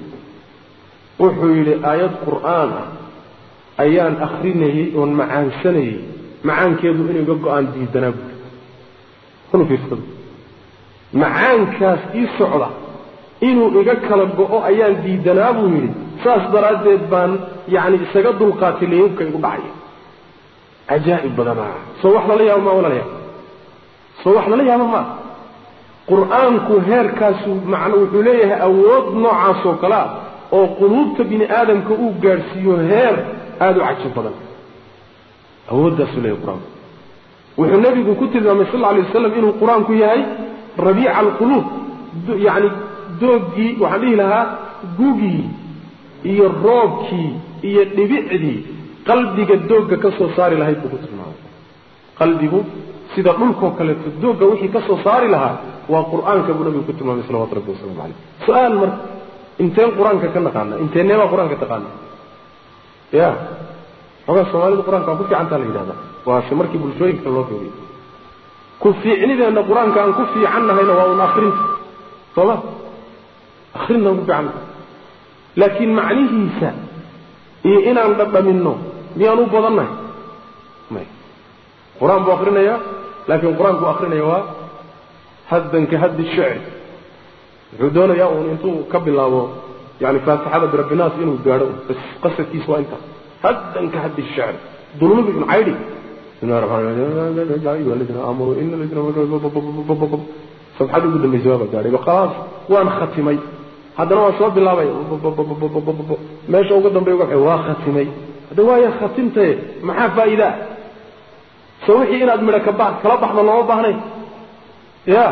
wuxuu yidhi aayad qur'aan ah ayaan akrinayey oon macaansanayey macaankeedu inay ga go-aan diidanaa buuri unu fiirsado macaankaas ii socda inuu iga kala go-o ayaan diidanaa buu yidhi saas daraaddeed baan yacni isaga dulqaatay leeyabka igu dhacaya cajaa'ib badanaa soo wax lala yaabo maa walalayaa soo wax lala yaabo maa qur-aanku heerkaasu macna wuxuu leeyahay awood noocaas oo kale ah oo quluubta bini aadamka uu gaadhsiiyo heer aada u cajib badan awooddaasuu leeyahay qur-aanku wuxuu nebigu ku tilmaamay sal alla alay wasalam inuu qur-aanku yahay rabiica alquluub yacni doogii waxaan dhihi lahaa gugii iyo roobkii iyo dhibicdii qalbiga doogga ka soo saari lahayd buu ku tilmaamay qalbigu sida dhulkoo kaleeto doogga wixii ka soo saari lahaa waa qur-aanka buu nabigu ku tilmaamay salawatu rabbi waslamu caleyh su-aal marka inteen qur-aanka ka naqaana inteeneebaa qur-aanka taqaana ya xogaa soomaalida qur-aanka waa ku fiicantaa la yidhahda waase markii bulshooyinka loo fiiriyo ku fiicnideenna qur-aanka aan ku fiican nahayna waa un akrinta sooma akrintaan ku fiicanna laakiin macnihiisa iyo inaan dhadhaminno miyaan u badannahay may qur-aan buu akrinayaa laakiin qur-aanku akrinaya waa haddan ka haddi shicri wuxuu doonayaa uun intuu ka bilaabo yani faatixada birabbinaas inuu gaadho bas qasadkiisa waa intaas haddan ka haddi shicri dulmigu ibn caydi bismillahi raxmaan raxiim aamanu ina sabxadii ugu dambaysa waaba gaadhay khalaas waan khatimay haddana waan soo bilaabay meesha uga dambey uga waa khatimay hadda waaya khatimtaye maxaa faa'iidaa so wixii inaad midho kaba kala baxdo looma baahnayn ya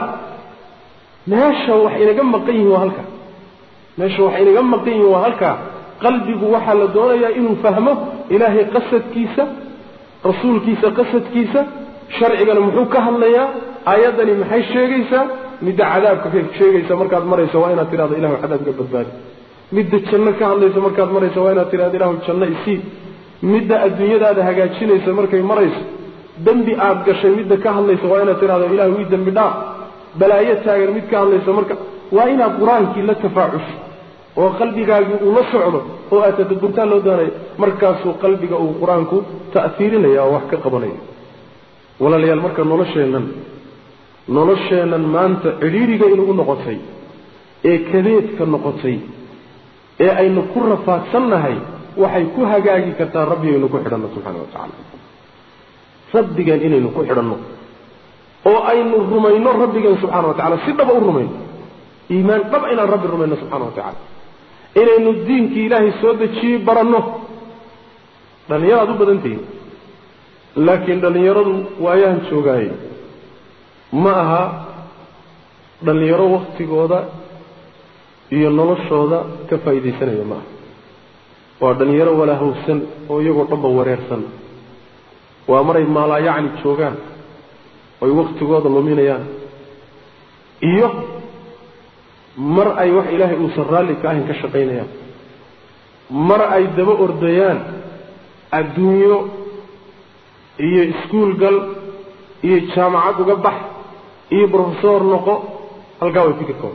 meesha wax inaga maqan yihin waa halkaa meesha wax inaga maqan yihin waa halkaa qalbigu waxaa la doonayaa inuu fahmo ilaahay qasadkiisa rasuulkiisa qasadkiisa sharcigana muxuu ka hadlayaa aayaddani maxay sheegaysaa midda cadaabka ka sheegaysa markaad marayso waa inaad tidhahdo ilahu cadaabka badbaadi midda janno ka hadlaysa markaad marayso waa inaad tidhahdo ilahu janno isii midda adduunyadaada hagaajinaysa markay marayso dembi aad gashay midda ka hadlaysa waa inaad tidhahdo ilahu ii dembi dhaaf balaayo taagan mid ka hadlaysa marka waa inaad qur-aankii la tafaacusho oo qalbigaagii uu la socdo oo aad tadaburtaan loo doonayo markaasuu qalbiga uu qur-aanku ta'hiirinaya oo wax ka qabanaya walaalayaal marka nolosheennan nolosheennan maanta cidhiiriga inugu noqotay ee kadeedka noqotay ee aynu ku rafaadsannahay waxay ku hagaagi kartaa rabbigaynu ku xidhanno subxaana wa tacaala rabbigeen inaynu ku xidhanno oo aynu rumayno rabbigeen subxana wa tacala si dhaba u rumayno iimaan dhaba inaan rabbi rumayno subxana wa tacala inaynu diinkii ilaahay soo dejiyey baranno dhallinyaraad u badan tihiin laakiin dhallinyaradu waayahan joogaaye ma aha dhallinyaro waktigooda iyo noloshooda ka faa'iidaysanaya ma aha waa dhallinyaro walaahowsan oo iyagoo dhanba wareersan waa maray maalaayacni joogaan oy waktigooda luminayaan iyo mar ay wax ilaahay uusan raalli ka ahayn ka shaqaynayaan mar ay daba ordayaan adduunyo iyo iskuul gal iyo jaamacad uga bax iyo brofesor noqo halkaa way fikirkooda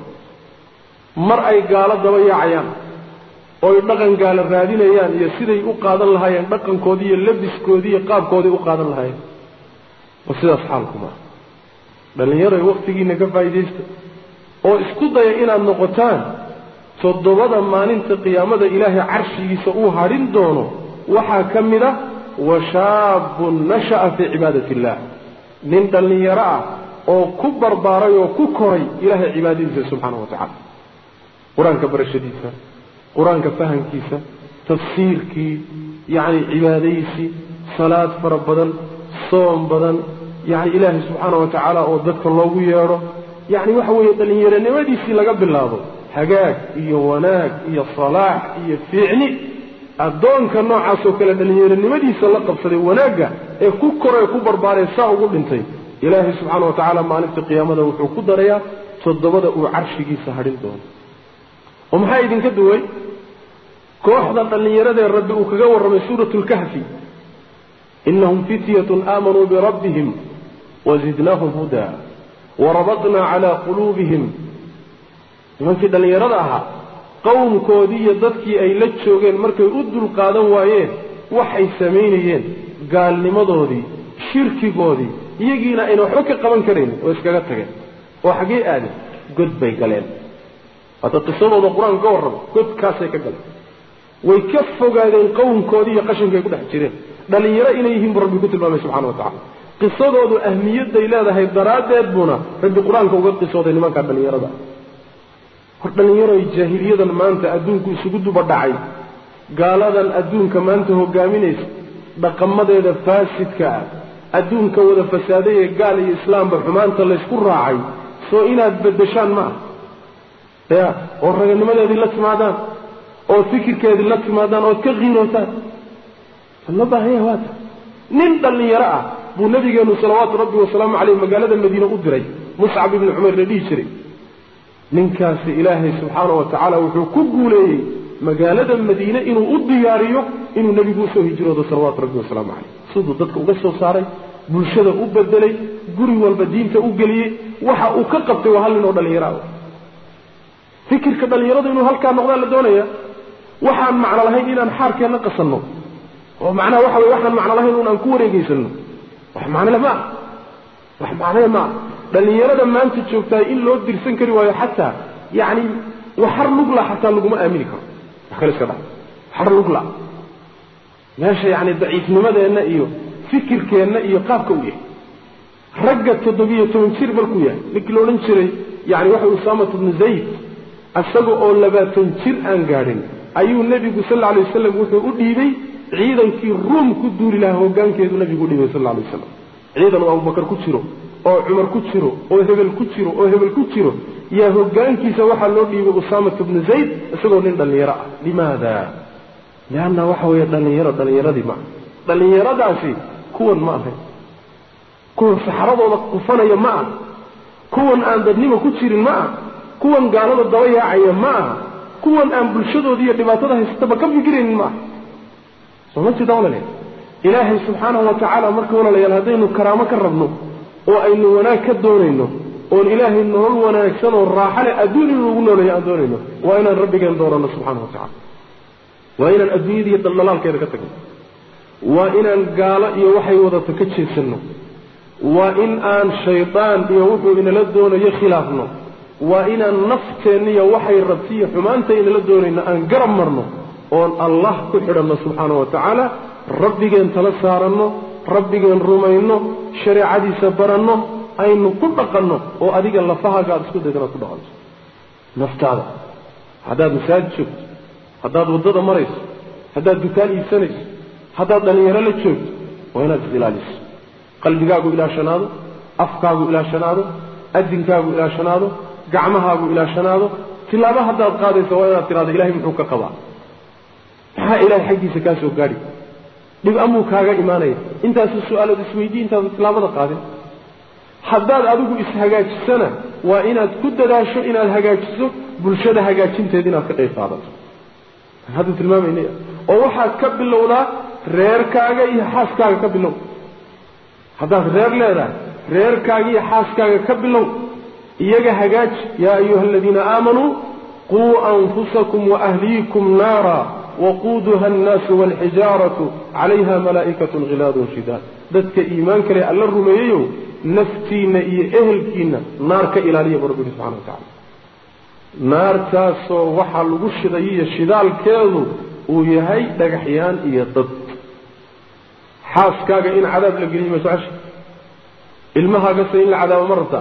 mar ay gaalo daba yaacayaan oy dhaqan gaalo raadinayaan iyo siday u qaadan lahaayeen dhaqankoodii iyo labiskoodii iyo qaabkoodii u qaadan lahaayeen wa sidaas xaalku maaha dhallinyaroy waktigiina ka faa'iidaysta oo isku daya inaad noqotaan toddobada maalinta qiyaamada ilaahay carshigiisa uu hadhin doono waxaa ka mid ah washaabun nasha'a fii cibaadati illaah nin dhallinyaro ah oo ku barbaaray oo ku koray ilaahay cibaadadiisa subxaana wa tacala qur-aanka barashadiisa qur-aanka fahamkiisa tafsiirkii yacni cibaadaysi salaad fara badan soom badan yacni ilaahay subxaana wa tacaala oo dadka loogu yeedho yacni waxa weeye dhallinyaronimadiisii laga bilaabo hagaag iyo wanaag iyo salaax iyo fiicni addoonka noocaasoo kale dhallinyaronimadiisa la qabsaday wanaagga ee ku koree ku barbaaree saa ugu dhintay ilaahay subxaana wa tacaala maalinta qiyaamada wuxuu ku darayaa toddobada uu carshigiisa hadhin doono oo maxaa idinka duway kooxda dhallinyaradee rabbi uu kaga warramay suuratu lkahfi inahum fityatun aamanuu birabbihim wazidnaahum hudaa warabadnaa calaa quluubihim nimankii dhallinyarada ahaa qowmkoodii iyo dadkii ay la joogeen markay u dulqaadan waayeen waxay samaynayeen gaalnimadoodii shirkigoodii iyagiina ayna waxba ka qaban karaynin oo iskaga tageen oo xaggee aadeen god bay galeen hadda qisadooda qur-aanka ka warrama godkaasay ka galeen way ka fogaadeen qowmkoodii iyo qashinkay ku dhex jireen dhallinyaro inay yihiin buu rabbi ku tilmaamay subxana wa tacala qisadoodu ahmiyadday leedahay daraaddeed buuna rabbi qur-aanka uga qisooday nimankaa dhallinyarada hor dhallinyaroy jaahiliyadan maanta adduunku isugu duba dhacay gaaladan adduunka maanta hogaaminaysa dhaqamadeeda faasidka ah adduunka wada fasaaday ee gaal iyo islaamba xumaanta laysku raacay soo inaad beddeshaan ma ah ya oo raganimadeedii la timaadaan oo fikirkeedii la timaadaan ood ka qiirootaan loo baahanya waata nin dhallinyaro ah buu nabigeenu salawaatu rabbi wasalaamu caleyh magaalada madiine u diray muscab ibni cumayr la dhihi jiray ninkaasi ilaahay subxaana wa tacaala wuxuu ku guuleeyey magaalada madiine inuu u diyaariyo inuu nebigu usoo hijroodo salawaatu rabbi wasalaamu caleyh siduu dadka uga soo saaray bulshada u bedelay guri walba diinta u geliyey waxa uu ka qabtay waa hal nin oo dhallinyaro ah fikirka dhallinyaradu inuu halkaa noqdaa la doonaya waxaan macno lahayn inaan xaarkeenna qasanno oo macnaha waxa weye waxaan macno lahayn un aan ku wareegaysanno wax macnole ma ah wax macnole ma ah dhallinyarada maanta joogtaa in loo dirsan kari waayo xataa yacni waxar lugla xataa laguma aamini karo wax kale iska dha waxar lugla meesha yacni daciifnimadeenna iyo fikirkeenna iyo qaabka u yahay ragga toddobiyo toban jir markuu yahay ninkii la odhan jiray yani waxa usaamat bnu zayd isaga oo labaatan jir aan gaadhin ayuu nebigu sal lla alay wasalam wuxuu u dhiibay ciidankii ruum ku duuli lahaa hoggaankeedu nebigu u dhiibay sal lla alay wasalam ciidan uu abubakar ku jiro oo cumar ku jiro oo hebel ku jiro oo hebel ku jiro yaa hoggaankiisa waxaa loo dhiibay usaamat bnu zayd isagoo nin dhallinyaro ah limaada lianna waxa weeye dhallinyaro dhallinyaradii maaha dhallinyaradaasi kuwan ma ahay kuwan saxaradooda kufanaya ma ah kuwan aan dadnimo ku jirin ma ah kuwan gaalada daba yaacaya ma aha kuwan aan bulshadooda iyo dhibaatada haysataba ka fikiraynin ma aha soo ma jeeda walale ilaahay subxaanahu wa tacaala marka walaalayaal haddaynu karaamo ka rabno oo aynu wanaag ka doonayno oon ilaahay nolol wanaagsan oo raaxa leh adduun inuu ugu nooleeyo aan doonayno waa inaan rabbigeen dooranno subxaana wa tacala waa inaan adduunyada iyo daldalaalkeeda ka tagno waa inaan gaalo iyo waxay wadato ka jeesanno waa in aan shaydaan iyo wuxuu inala doonayo khilaafno waa inaan nafteenniyo waxay rabtiiyo xumaanta inala doonayno aan garab marno oon allah ku xidhanno subxaana wa tacaala rabbigeen tala saaranno rabbigeen rumayno shareecadiisa baranno aynu ku dhaqanno oo adiga lafahaaga aad isku daydan aad ku dhaqanto naftaada haddaad masaajid joogto haddaad waddada marayso haddaad dukaan iibsanayso haddaad dhallinyaro la joogto waa inaad isilaaliso qalbigaagu ilaashanaado afkaagu ilaashanaado adinkaagu ilaashanaado gacmahaagu ilaashanaado tilaabo haddaad qaadayso waa inaad tidhahdo ilahay muxuu ka qabaa maxaa ilahay xaggiisa kaa soo gaadhi dhib amuu kaaga imaanaya intaasu su-aalood isweydiye intaadu tilaabada qaadin haddaad adigu ishagaajisana waa inaad ku dadaasho inaad hagaajiso bulshada hagaajinteeda inaad ka qayb qaadato hadda tilmaamaynay oo waxaad ka bilowdaa reerkaaga iyo xaaskaaga ka bilow haddaad reer leedahay reerkaaga iyo xaaskaaga ka bilow iyaga hagaaji yaa ayuha aladiina aamanuu quu anfusakum waahliikum naara waquuduha annaasu waalxijaaratu calayha malaa'ikatun khilaadun shidaad dadka iimaanka leh alla rumeeyeyow naftiinna iyo ehelkiinna naar ka ilaaliya bu rabbi yihi subxana wa tacala naartaasoo waxaa lagu shidayiyo shidaalkeedu uu yahay dhagaxyaan iyo dad xaaskaaga in cadaab la geliyo ma socosha ilmahaagase in la cadaabo ma rabtaa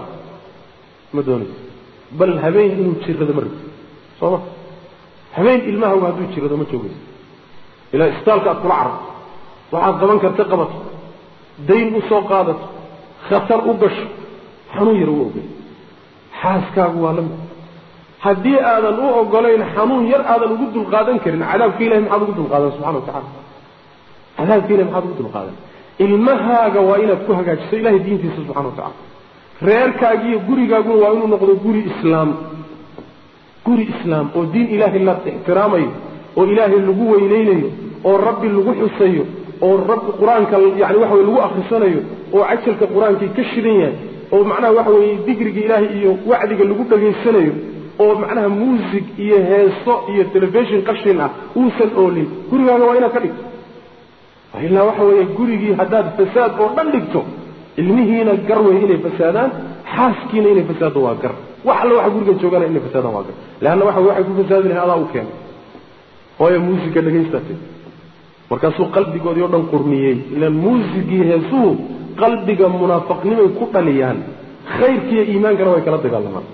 ma doonayso bal habeen inuu jirado ma rabti soo ma habeen ilmahaagu hadduu jirado ma joogayso ilaa isbitaalka aad kula cararto waxaad qaban karta qabato dayn u soo qaadato khatar u gasho xanuun yar u ogey xaaskaagu waa la mid haddii aadan u ogolayn xanuun yar aadan ugu dulqaadan karin cadaabka ilahi maxaad ugu dulqaadan subxana wa tacala cadaabka ilahi maxaad ugu dulqaadan ilmahaaga waa inaad ku hagaajiso ilahay diintiisa subxana wa tacala reerkaagiiyo gurigaaguna waa inuu noqdo guri islaam guri islaam oo diin ilaahay la ixtiraamayo oo ilaahay lagu weyneynayo oo rabbi lagu xusayo oo rabbi qur-aanka yani waxa weye lagu akhrisanayo oo cajalka qur-aankii ka shidan yahay oo macnaha waxa weeye digriga ilaahay iyo wacdiga lagu dhegaysanayo oo macnaha muusig iyo heeso iyo telefishon qashin ah uusan oolin gurigaaga waa inaad ka dhigto ilaa waxa weeye gurigii haddaad fasaad oo dhan dhigto ilmihiina gar wey inay fasaadaan xaaskiina inay fasaaddo waa gar wax alla waxa guriga joogana inay fasaadaan waa gar leanna waxa waxay ku fasaadi lahay adaa u keenay hooya muusigga dhagaystate markaasuu qalbigoodii o dhan qurniyey ilaan muusigii heesuhu qalbiga munaafaqnimay ku dhaliyaan khayrkiiyo iimaankana way kala dagaalamaan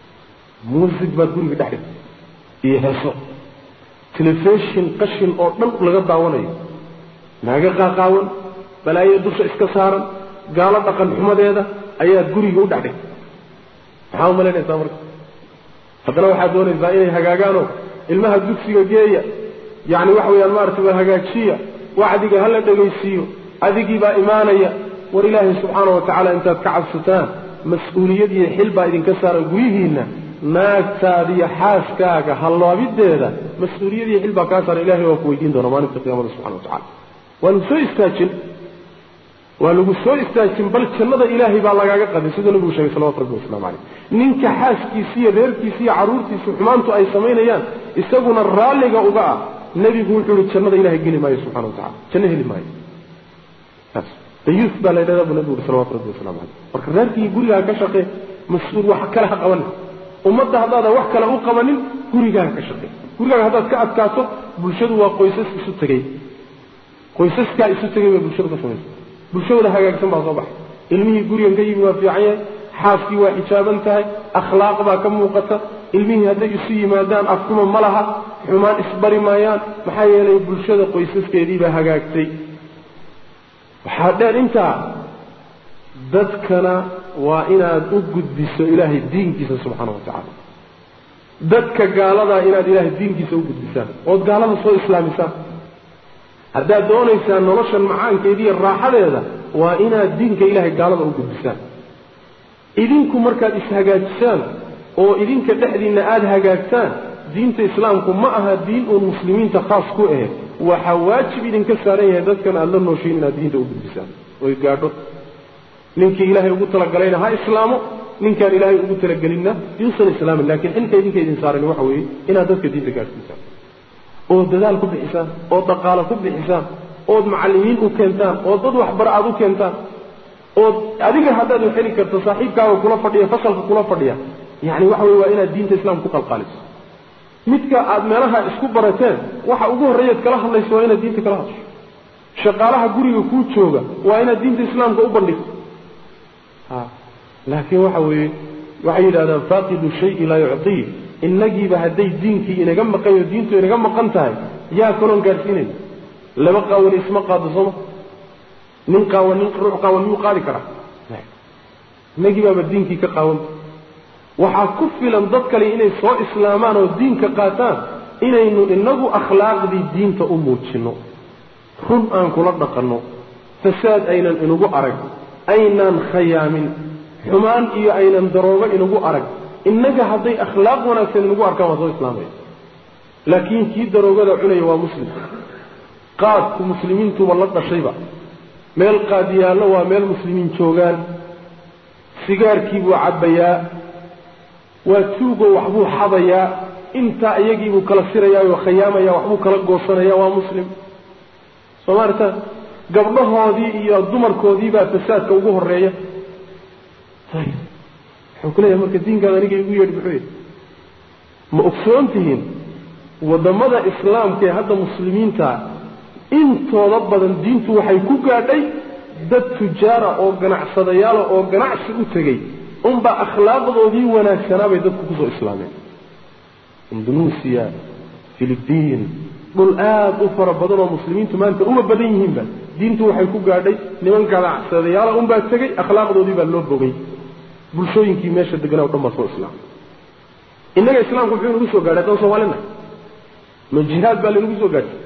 muusig baad guriga dhex dhigtay iyo heeso telefishin qashin oo dhan laga daawanayo naaga qaaqaawan balaayo dusha iska saaran gaalo dhaqan xumadeeda ayaad guriga u dhex dhigtay maxaa umalaynaysaa marka haddana waxaad doonaysaa inay hagaagaanoo ilmaha dugsiga geeya yacni waxa weeyaan maaragtay waa hagaajiya wacdiga hala dhegaysiiyo adigii baa imaanaya war ilaahay subxaana wa tacaala intaad ka cabsataan mas-uuliyad iyo xil baa idinka saaran guryihiinna naagtaadiyo xaaskaaga hallaabideeda mas-uuliyad iyo xil baa kaa saaran ilahay waa ku weydiin doona maalinta qiyamada subxana wa tacala waa lagu soo istaajin waa lagu soo istaajin bal jannada ilaahay baa lagaaga qaday siduu nabigu sheegay salawatu rabbi waslamu caleyh ninka xaaskiisi iyo reerkiisi iyo carruurtiisi xumaantu ay samaynayaan isaguna raalliga uga ah nebigu wuxuu ihi jannada ilahay geli maayo subxana wa tacala janno heli maayo saas dayuuf baa la ydhahdaa buu nabigu uhi salawatu rabbi wasalamu caleyh marka reerkii gurigaa ka shaqee mas-uul wax kale ha qabanin ummadda haddaadan wax kale u qabanin gurigaaga ka shaqee gurigaaga haddaad ka adkaato bulshadu waa qoysas isu tegey qoysaskaa isu tegay bay bulshadu ka samaysa bulshadooda hagaagsan baa soo baxay ilmihii gurigan ka yimi waa fiican yahay xaaskii waa xijaaban tahay akhlaaq baa ka muuqata ilmihii hadday isu yimaadaan afkuma ma laha xumaan isbari maayaan maxaa yeelay bulshada qoysaskeediibaa hagaagtay waxaa dheer intaa dadkana waa inaad u gudbiso ilaahay diinkiisa subxaana wa tacaala dadka gaaladaa inaad ilaahay diinkiisa u gudbisaan ood gaalada soo islaamisaan haddaad doonaysaan noloshan macaankeediiyo raaxadeeda waa inaad diinka ilaahay gaalada u gudbisaan idinku markaad ishagaajisaan oo idinka dhexdiinna aada hagaagtaan diinta islaamku ma aha diin uun muslimiinta khaas ku ahe waxaa waajib idinka saaran yahay dadkan aada la nooshiin inaad diinta u gudbisaan oy gaadho ninkii ilaahay ugu talagalayna ha islaamo ninkaan ilaahay ugu talagelinna yuusan islaamin laakiin xilka idinka idin saaran waxa weeye inaad dadka diinta gaadhsiisaan oo dadaal ku bixisaan oo dhaqaalo ku bixisaan ood macallimiin u keentaan oo dad waxbara aad u keentaan ood adiga haddaad u heli karto saaxiibkaaga kula fadhiya fasalka kula fadhiya yani waxa weye waa inaad diinta islaamka ku qalqaaliso midka aad meelaha isku barateen waxa ugu horreeyaad kala hadlayso waa inaad diinta kala hadasho shaqaalaha guriga kuu jooga waa inaad diinta islaamka u bandhigto ha laakiin waxa weeye waxay yidhahdaan faaqidu shayi laa yucطii innagiiba hadday diinkii inaga maqan yo diintu inaga maqan tahay yaa kaloon gaadhsiinayna laba qaawan isma qaado sooma nin qaawan nin ruux qaawan miyuu qaadi karaa innagii baaba diinkii ka qaawanta waxaa ku filan dad kale inay soo islaamaan oo diinka qaataan inaynu inagu akhlaaqdii diinta u muujinno run aan kula dhaqanno fasaad aynan inagu arag aynaan khayaamin xumaan iyo aynan daroogo inagu arag innaga hadday akhlaaq wanaagsan inagu arkaan waa soo islaamaya laakiin kii daroogada cunaya waa muslim qaadku muslimiintuba la dhashayba meel qaadiyaallo waa meel muslimiin joogaan sigaarkiibuu cabbayaa waa tuugoo waxbuu xadayaa intaa iyagiibuu kala sirayaayoo khayaamaya waxbuu kala goosanaya waa muslim soo maarta gabdhahoodii iyo dumarkoodiibaa fasaadka ugu horeeya ayib wuxuu ku leeyahay marka diinkaada aniga igu yeedhi muxuu yidhi ma ogsoon tihiin waddamada islaamka ee hadda muslimiinta intooda badan diintu waxay ku gaadhay dad tujaara oo ganacsadayaala oo ganacsi u tegey unbaa akhlaaqdoodii wanaagsanaabay dadku kusoo islaameen indunuusiya filibiin dhul aada u fara badan oo muslimiintu maanta uma badan yihiinba diintu waxay ku gaadhay niman ganacsadayaala unbaa tegey akhlaaqdoodii baa loo bogay bulshooyinkii meesha deganaa o dhan baa soo islaamay innaga islaamku muxuu inagu soo gaadhay haddaan soomaalina ma jihaad baa laynagu soo gaadhay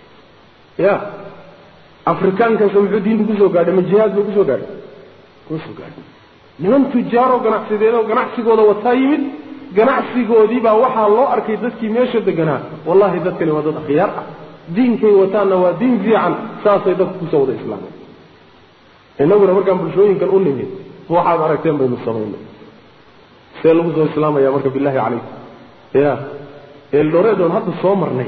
ya afrikaankaasa muxuu diinta kusoo gaadhay ma jihaad buu kusoo gaadhay kusoo gaadhay niman tujaaroo ganacsideedoo ganacsigooda wataa yimid ganacsigoodii baa waxaa loo arkay dadkii meesha deganaa wallahi dadkani waa dad akhyaar ah diinkay wataanna waa diin fiican saasay dadku kusoo wada islaameen innaguna markaan bulshooyinkan u nimid waxaad aragteen baynu samaynay see lagu soo islaamaya marka billahi calaykum ya eeldhoreedoon hadda soo marnay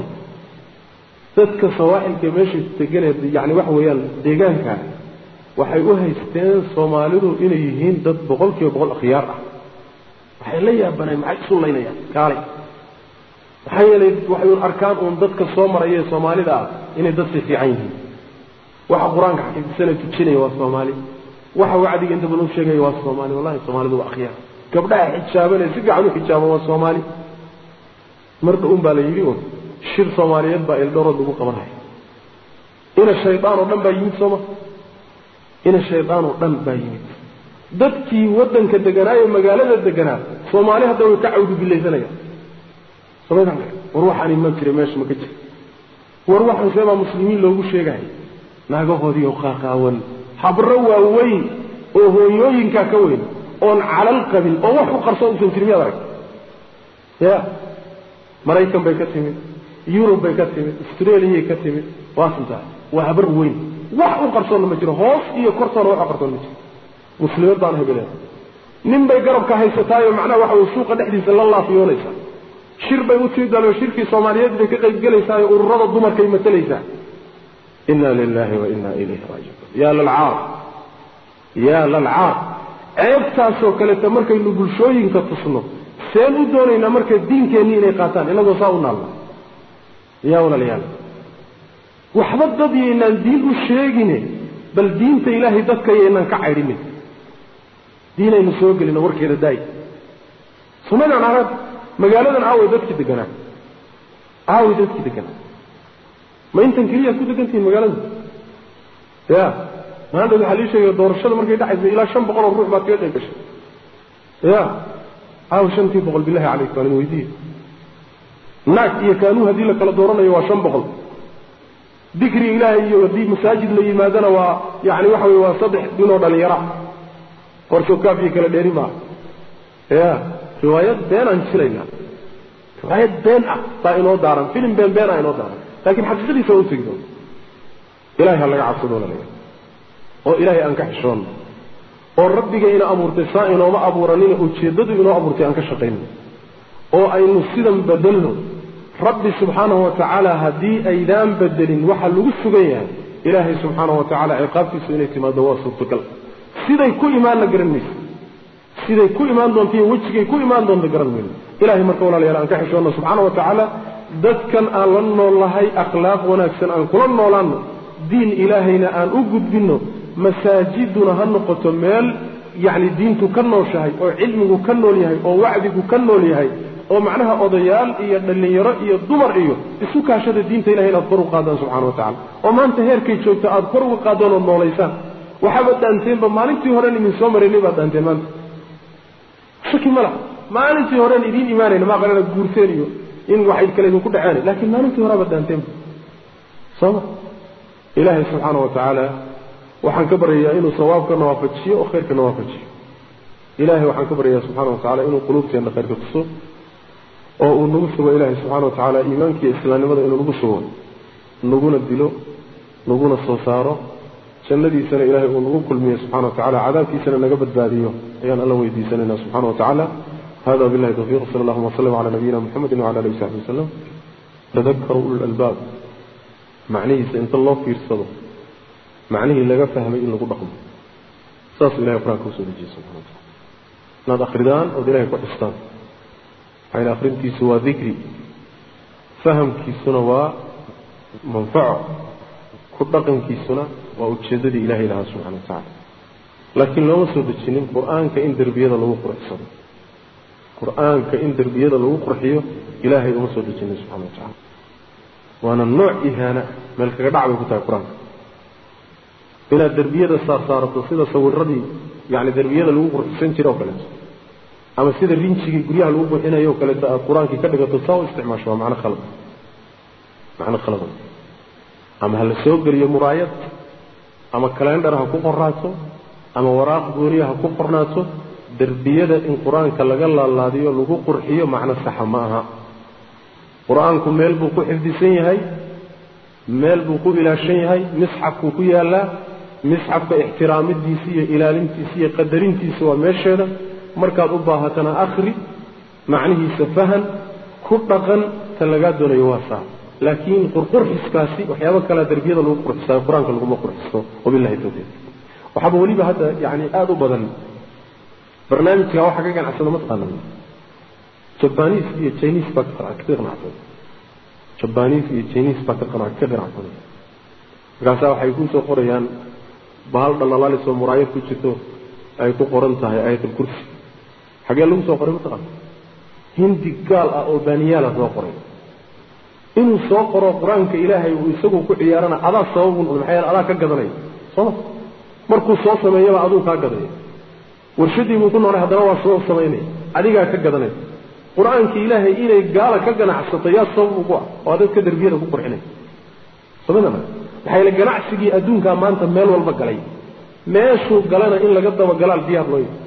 dadka sawaaxilka meesha deganee yani waxa weeyaan deegaanka waxay u haysteen soomaalidu inay yihiin dad boqol kiiba boqol akhyaar ah waxay la yaabaneen maxay isu laynayaan kaalay maxaa yeelay waxay un arkaan uun dadka soo maraya ee soomaalida ah inay dadsi fiican yihiin waxa qur-aanka xifdisana tujinaya waa soomaali waxa wacdiga inta badan u sheegaya waa soomaali wallahi soomaalidu waa akhyaar gabdhaha xijaabanee si fiican u xijaaban waa soomaali marda un baa la yidhi un shir soomaaliyeed baa eldhorood lagu qabanaya ina shaydaan oo dhan baa yimid sooma ina shaydaan oo dhan baa yimid dadkii waddanka deganaa ee magaalada deganaa soomaali hadda way ka cawdubilaysanayaan somaydan war waxaan iman jira meesha ma ka jira war waxaan seebaa muslimiin loogu sheegaya naagahoodii oo qaaqaawan habro waaweyn oo hooyooyinkaa ka weyn oon calal qabin oo wax u qarsoon usan jirin miyaad arag ya maraykan bay ka timid yurub bay ka timid australiyay ka timid waasintaa waa habar weyn wax u qarsoonna ma jiro hoos iyo kortoona wax u qarsoon ma jiro muslimad baan hebele nin bay garabka haysataayoo macnaha waxa weye suuqa dhexdiisa la laafiyoonaysaa shir bay u timid bal shirkii soomaaliyeed bay ka qayb gelaysaa oo ururada dumarkay matalaysaa inna lilahi wa inna ilayhi raajicuun yaa lalcaar yaa lalcaar ceebtaasoo kaleeta markaynu bulshooyinka tusno seen u doonaynaa marka diinkeenni inay qaataan inagoo saa u naalna yaa walaalayaal waxba dad yaynaan diin u sheegine bal diinta ilaahay dadka yaynaan ka caydhinin diinaynu soo gelino warkeeda daay sumadan arag magaaladan aaway dadkii deganaa aaway dadkii deganaa ma intan keliyaad ku degantihiin magaalada ya maanta waxaa lii sheegaya doorashada markay dhacaysa ilaa shan boqol oo ruux baad kaga qayb gashay ya aaw shantii boqol bilahi calayk waan weydiiye naag iyo kaanuu haddii la kala dooranayo waa shan boqol dikri ilaahay iyo haddii masaajid la yimaadana waa yani waxa weye waa saddex ninoo dhalinyara qorsokaaf iyo kala dheeri maaha ya riwaayad been aan jilayna riwaayad been ah baa inoo daaran filim been been ah inoo daaran laakiin xaqiiqadiisa waa utegi doona ilahay ha laga cabsado laleeya oo ilaahay aan ka xishoonno oo rabbiga ina abuurtay saa inooma abuuranina ujeeddadu inoo abuurtay aan ka shaqayno oo aynu sidan bedelno rabbi subxaanahu wa tacaala haddii aydaan bedelin waxaa lagu sugan yahay ilaahay subxaanahu wa tacaala ciqaabtiisu inay timaado waa suurtagal siday ku imaanna garan mayso siday ku imaan doonto iyo wejigay ku imaan doonto garan mayno ilahay marka walaalayaal aan ka xishoonno subxaana wa tacaala dadkan aan la noolnahay akhlaaq wanaagsan aan kula noolaanno diin ilaahayna aan u gudbinno masaajiduna ha noqoto meel yacni diintu ka nooshahay oo cilmigu ka nool yahay oo wacdigu ka nool yahay oo macnaha odayaal iyo dhallinyaro iyo dumar iyo isu kaashada diinta ilahay inaad kor u qaadaan subxana wa tacala oo maanta heerkay joogto aad kor uga qaadaan oo noolaysaan waxaaba dhaanteenba maalintii horen idin soo maraynay baad dhaanteen maanta shaki ma laha maalintii horen idiin imaanayna maa qalana guurteen iyo in waxay kale idinku dhaceen laakiin maalintii horeabaad dhaanteenba sooma ilaahay subxaana wa tacaala waxaan ka baryayaa inuu sawaabkana waafajiyo oo khayrkana waafajiyo ilahay waxaan ka baryayaa subxana wa tacala inuu quluubteenna khayrka tuso oo uu nagu sugo ilaahay subxana wa tacaala iimaanka iyo islaamnimada inuu nagu sugo naguna dilo naguna soo saaro jannadiisana ilahay uu nagu kulmiyo subxana wa tacala cadaabkiisana naga badbaadiyo ayaan alla weydiisanayna subxana wa tacaala hada billahi tawfiq sala allahuma wasalam cala nabiyina muxamedi wcala alihi wasaxbi wasalam tadakaru ulu lalbaab macnihiisa inta loo fiirsado macnihii laga fahmay in lagu dhaqmo saasuu ilahay qur-aanka usoo dejiyey subxana wa tacala inaad akridaan ood ilahay ku xistaan maxayna akrintiisu waa dikri fahamkiisuna waa manfaco ku dhaqankiisuna waa ujeeddadii ilahay lahaa subxana wa tacala laakiin looma soo dejinin qur-aanka in derbiyada lagu qurxsado qur-aanka in derbiyada lagu qurxiyo ilaahay uma soo dejinin subxana wa tacala waana nooc ihaana meel kaga dhac bay ku tahay qur-aanka inaad derbiyada saarsaarato sida sawiradii yani derbiyada lagu qurxisan jira oo kaleeto ama sida rinjigii guryaha lagu buuxinayo o kaleeto aad qur-aankii ka dhigato saa u isticmaasho waa macno khalad macno khaladan ama ha la soo geliyo muraayad ama kalendhar ha ku qoraato ama waraaq gooniya ha ku qornaato derbiyada in qur-aanka laga laalaadiyo lagu qurxiyo macno saxa ma aha qur-aanku meel buu ku xifdisan yahay meel buu ku ilaashan yahay misxafkuu ku yaallaa misxafka ixtiraamidiisa iyo ilaalintiisa iyo qadarintiisa waa meesheeda markaad u baahatana akhri macnihiisa fahan ku dhaqan ta lagaa doonayo waa saa laakiin qurqurxiskaasi waxyaaba kalea derbiyada lagu qurxisayo qur-aanka laguma qurxisto wabillahi tawfiiq waxaaba weliba hadda yani aada u badan barnaamijka waxa ka ganacsada mataqaana jabanis iyo chinis baa ka ganacsan jabanis iyo chinis baa ka ganacsanay markaasaa waxay kusoo qorayaan bahal dhalalaalisoo muraayad ku jirto ay ku qoran tahay ayatlkursi xagee lagu soo qoray mataqaana hindi gaal ah oo baaniyaala soo qoray inuu soo qoro qur-aanka ilaahay uu isagu ku ciyaarana adaa sababun maxaa yeele adaa ka gadanaya sooma markuu soo sameeyaba aduu kaa gadaya warshadii buu ku noolay haddana waa soo samaynaya adigaa ka gadanaya qur-aanka ilaahay inay gaala ka ganacsato yaa sabab ugu ah oo dadka derbiyada ku qurxinaya samada maxaa yeele ganacsigii adduunkaa maanta meel walba galay meeshuu galana in laga dabagalaal diyaar loo yahay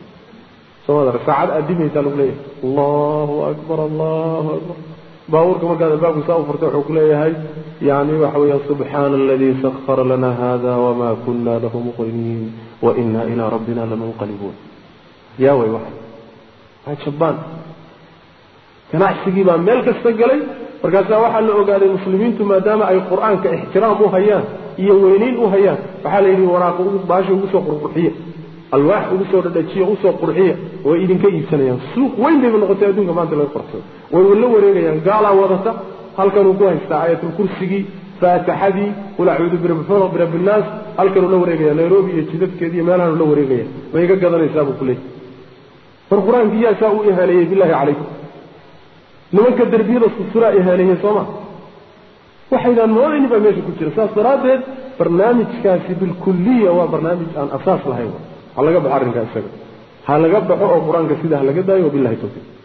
somadar saacad aadimaysaa lagu leeyahay allahu akbar allahu akbar baabuurka markaad albaabka saa u furta wuxuu ku leeyahay yani waxa weeya subxaana aladii sakara lana hada wama kuna lahu muqriniin wa ina ilaa rabbina lamunqalibuun yaa way waxa waa jabaan ganacsigii baa meel kasta galay markaasaa waxaa la ogaaday muslimiintu maadaama ay qur-aanka ixtiraam u hayaan iyo weynayn u hayaan waxaa la yidhi waraaqa baasha ugu soo qurqurxiya alwaax ugu soo dhadhajiya usoo qurxiya way idinka iibsanayaan suuq weyn bayba noqotay adduunka maanta laga qorsado way la wareegayaan gaalaa wadata halkanuu ku haystaa aayatulkursigii faataxadii qul acuudu birabifalaq birabinaas halkanuu la wareegaya nairobi iyo jidadkeedi iyo meelahanuu la wareegaya ma iga gadanaysaa buu ku leeyay war qur-aankii yaa saa u ihaaneeyey bilaahi calaykum nimanka derbiyada susuraa ihaaneeyey sooma waxaydaan moodayni baa meesha ku jira saas daraaddeed barnaamijkaasi bilkuliya waa barnaamij aan asaas lahayn ha laga baxo arrinkaa isaga ha laga baxo oo qur-aanka sidaa ha laga daayo wabilahi tawfiiq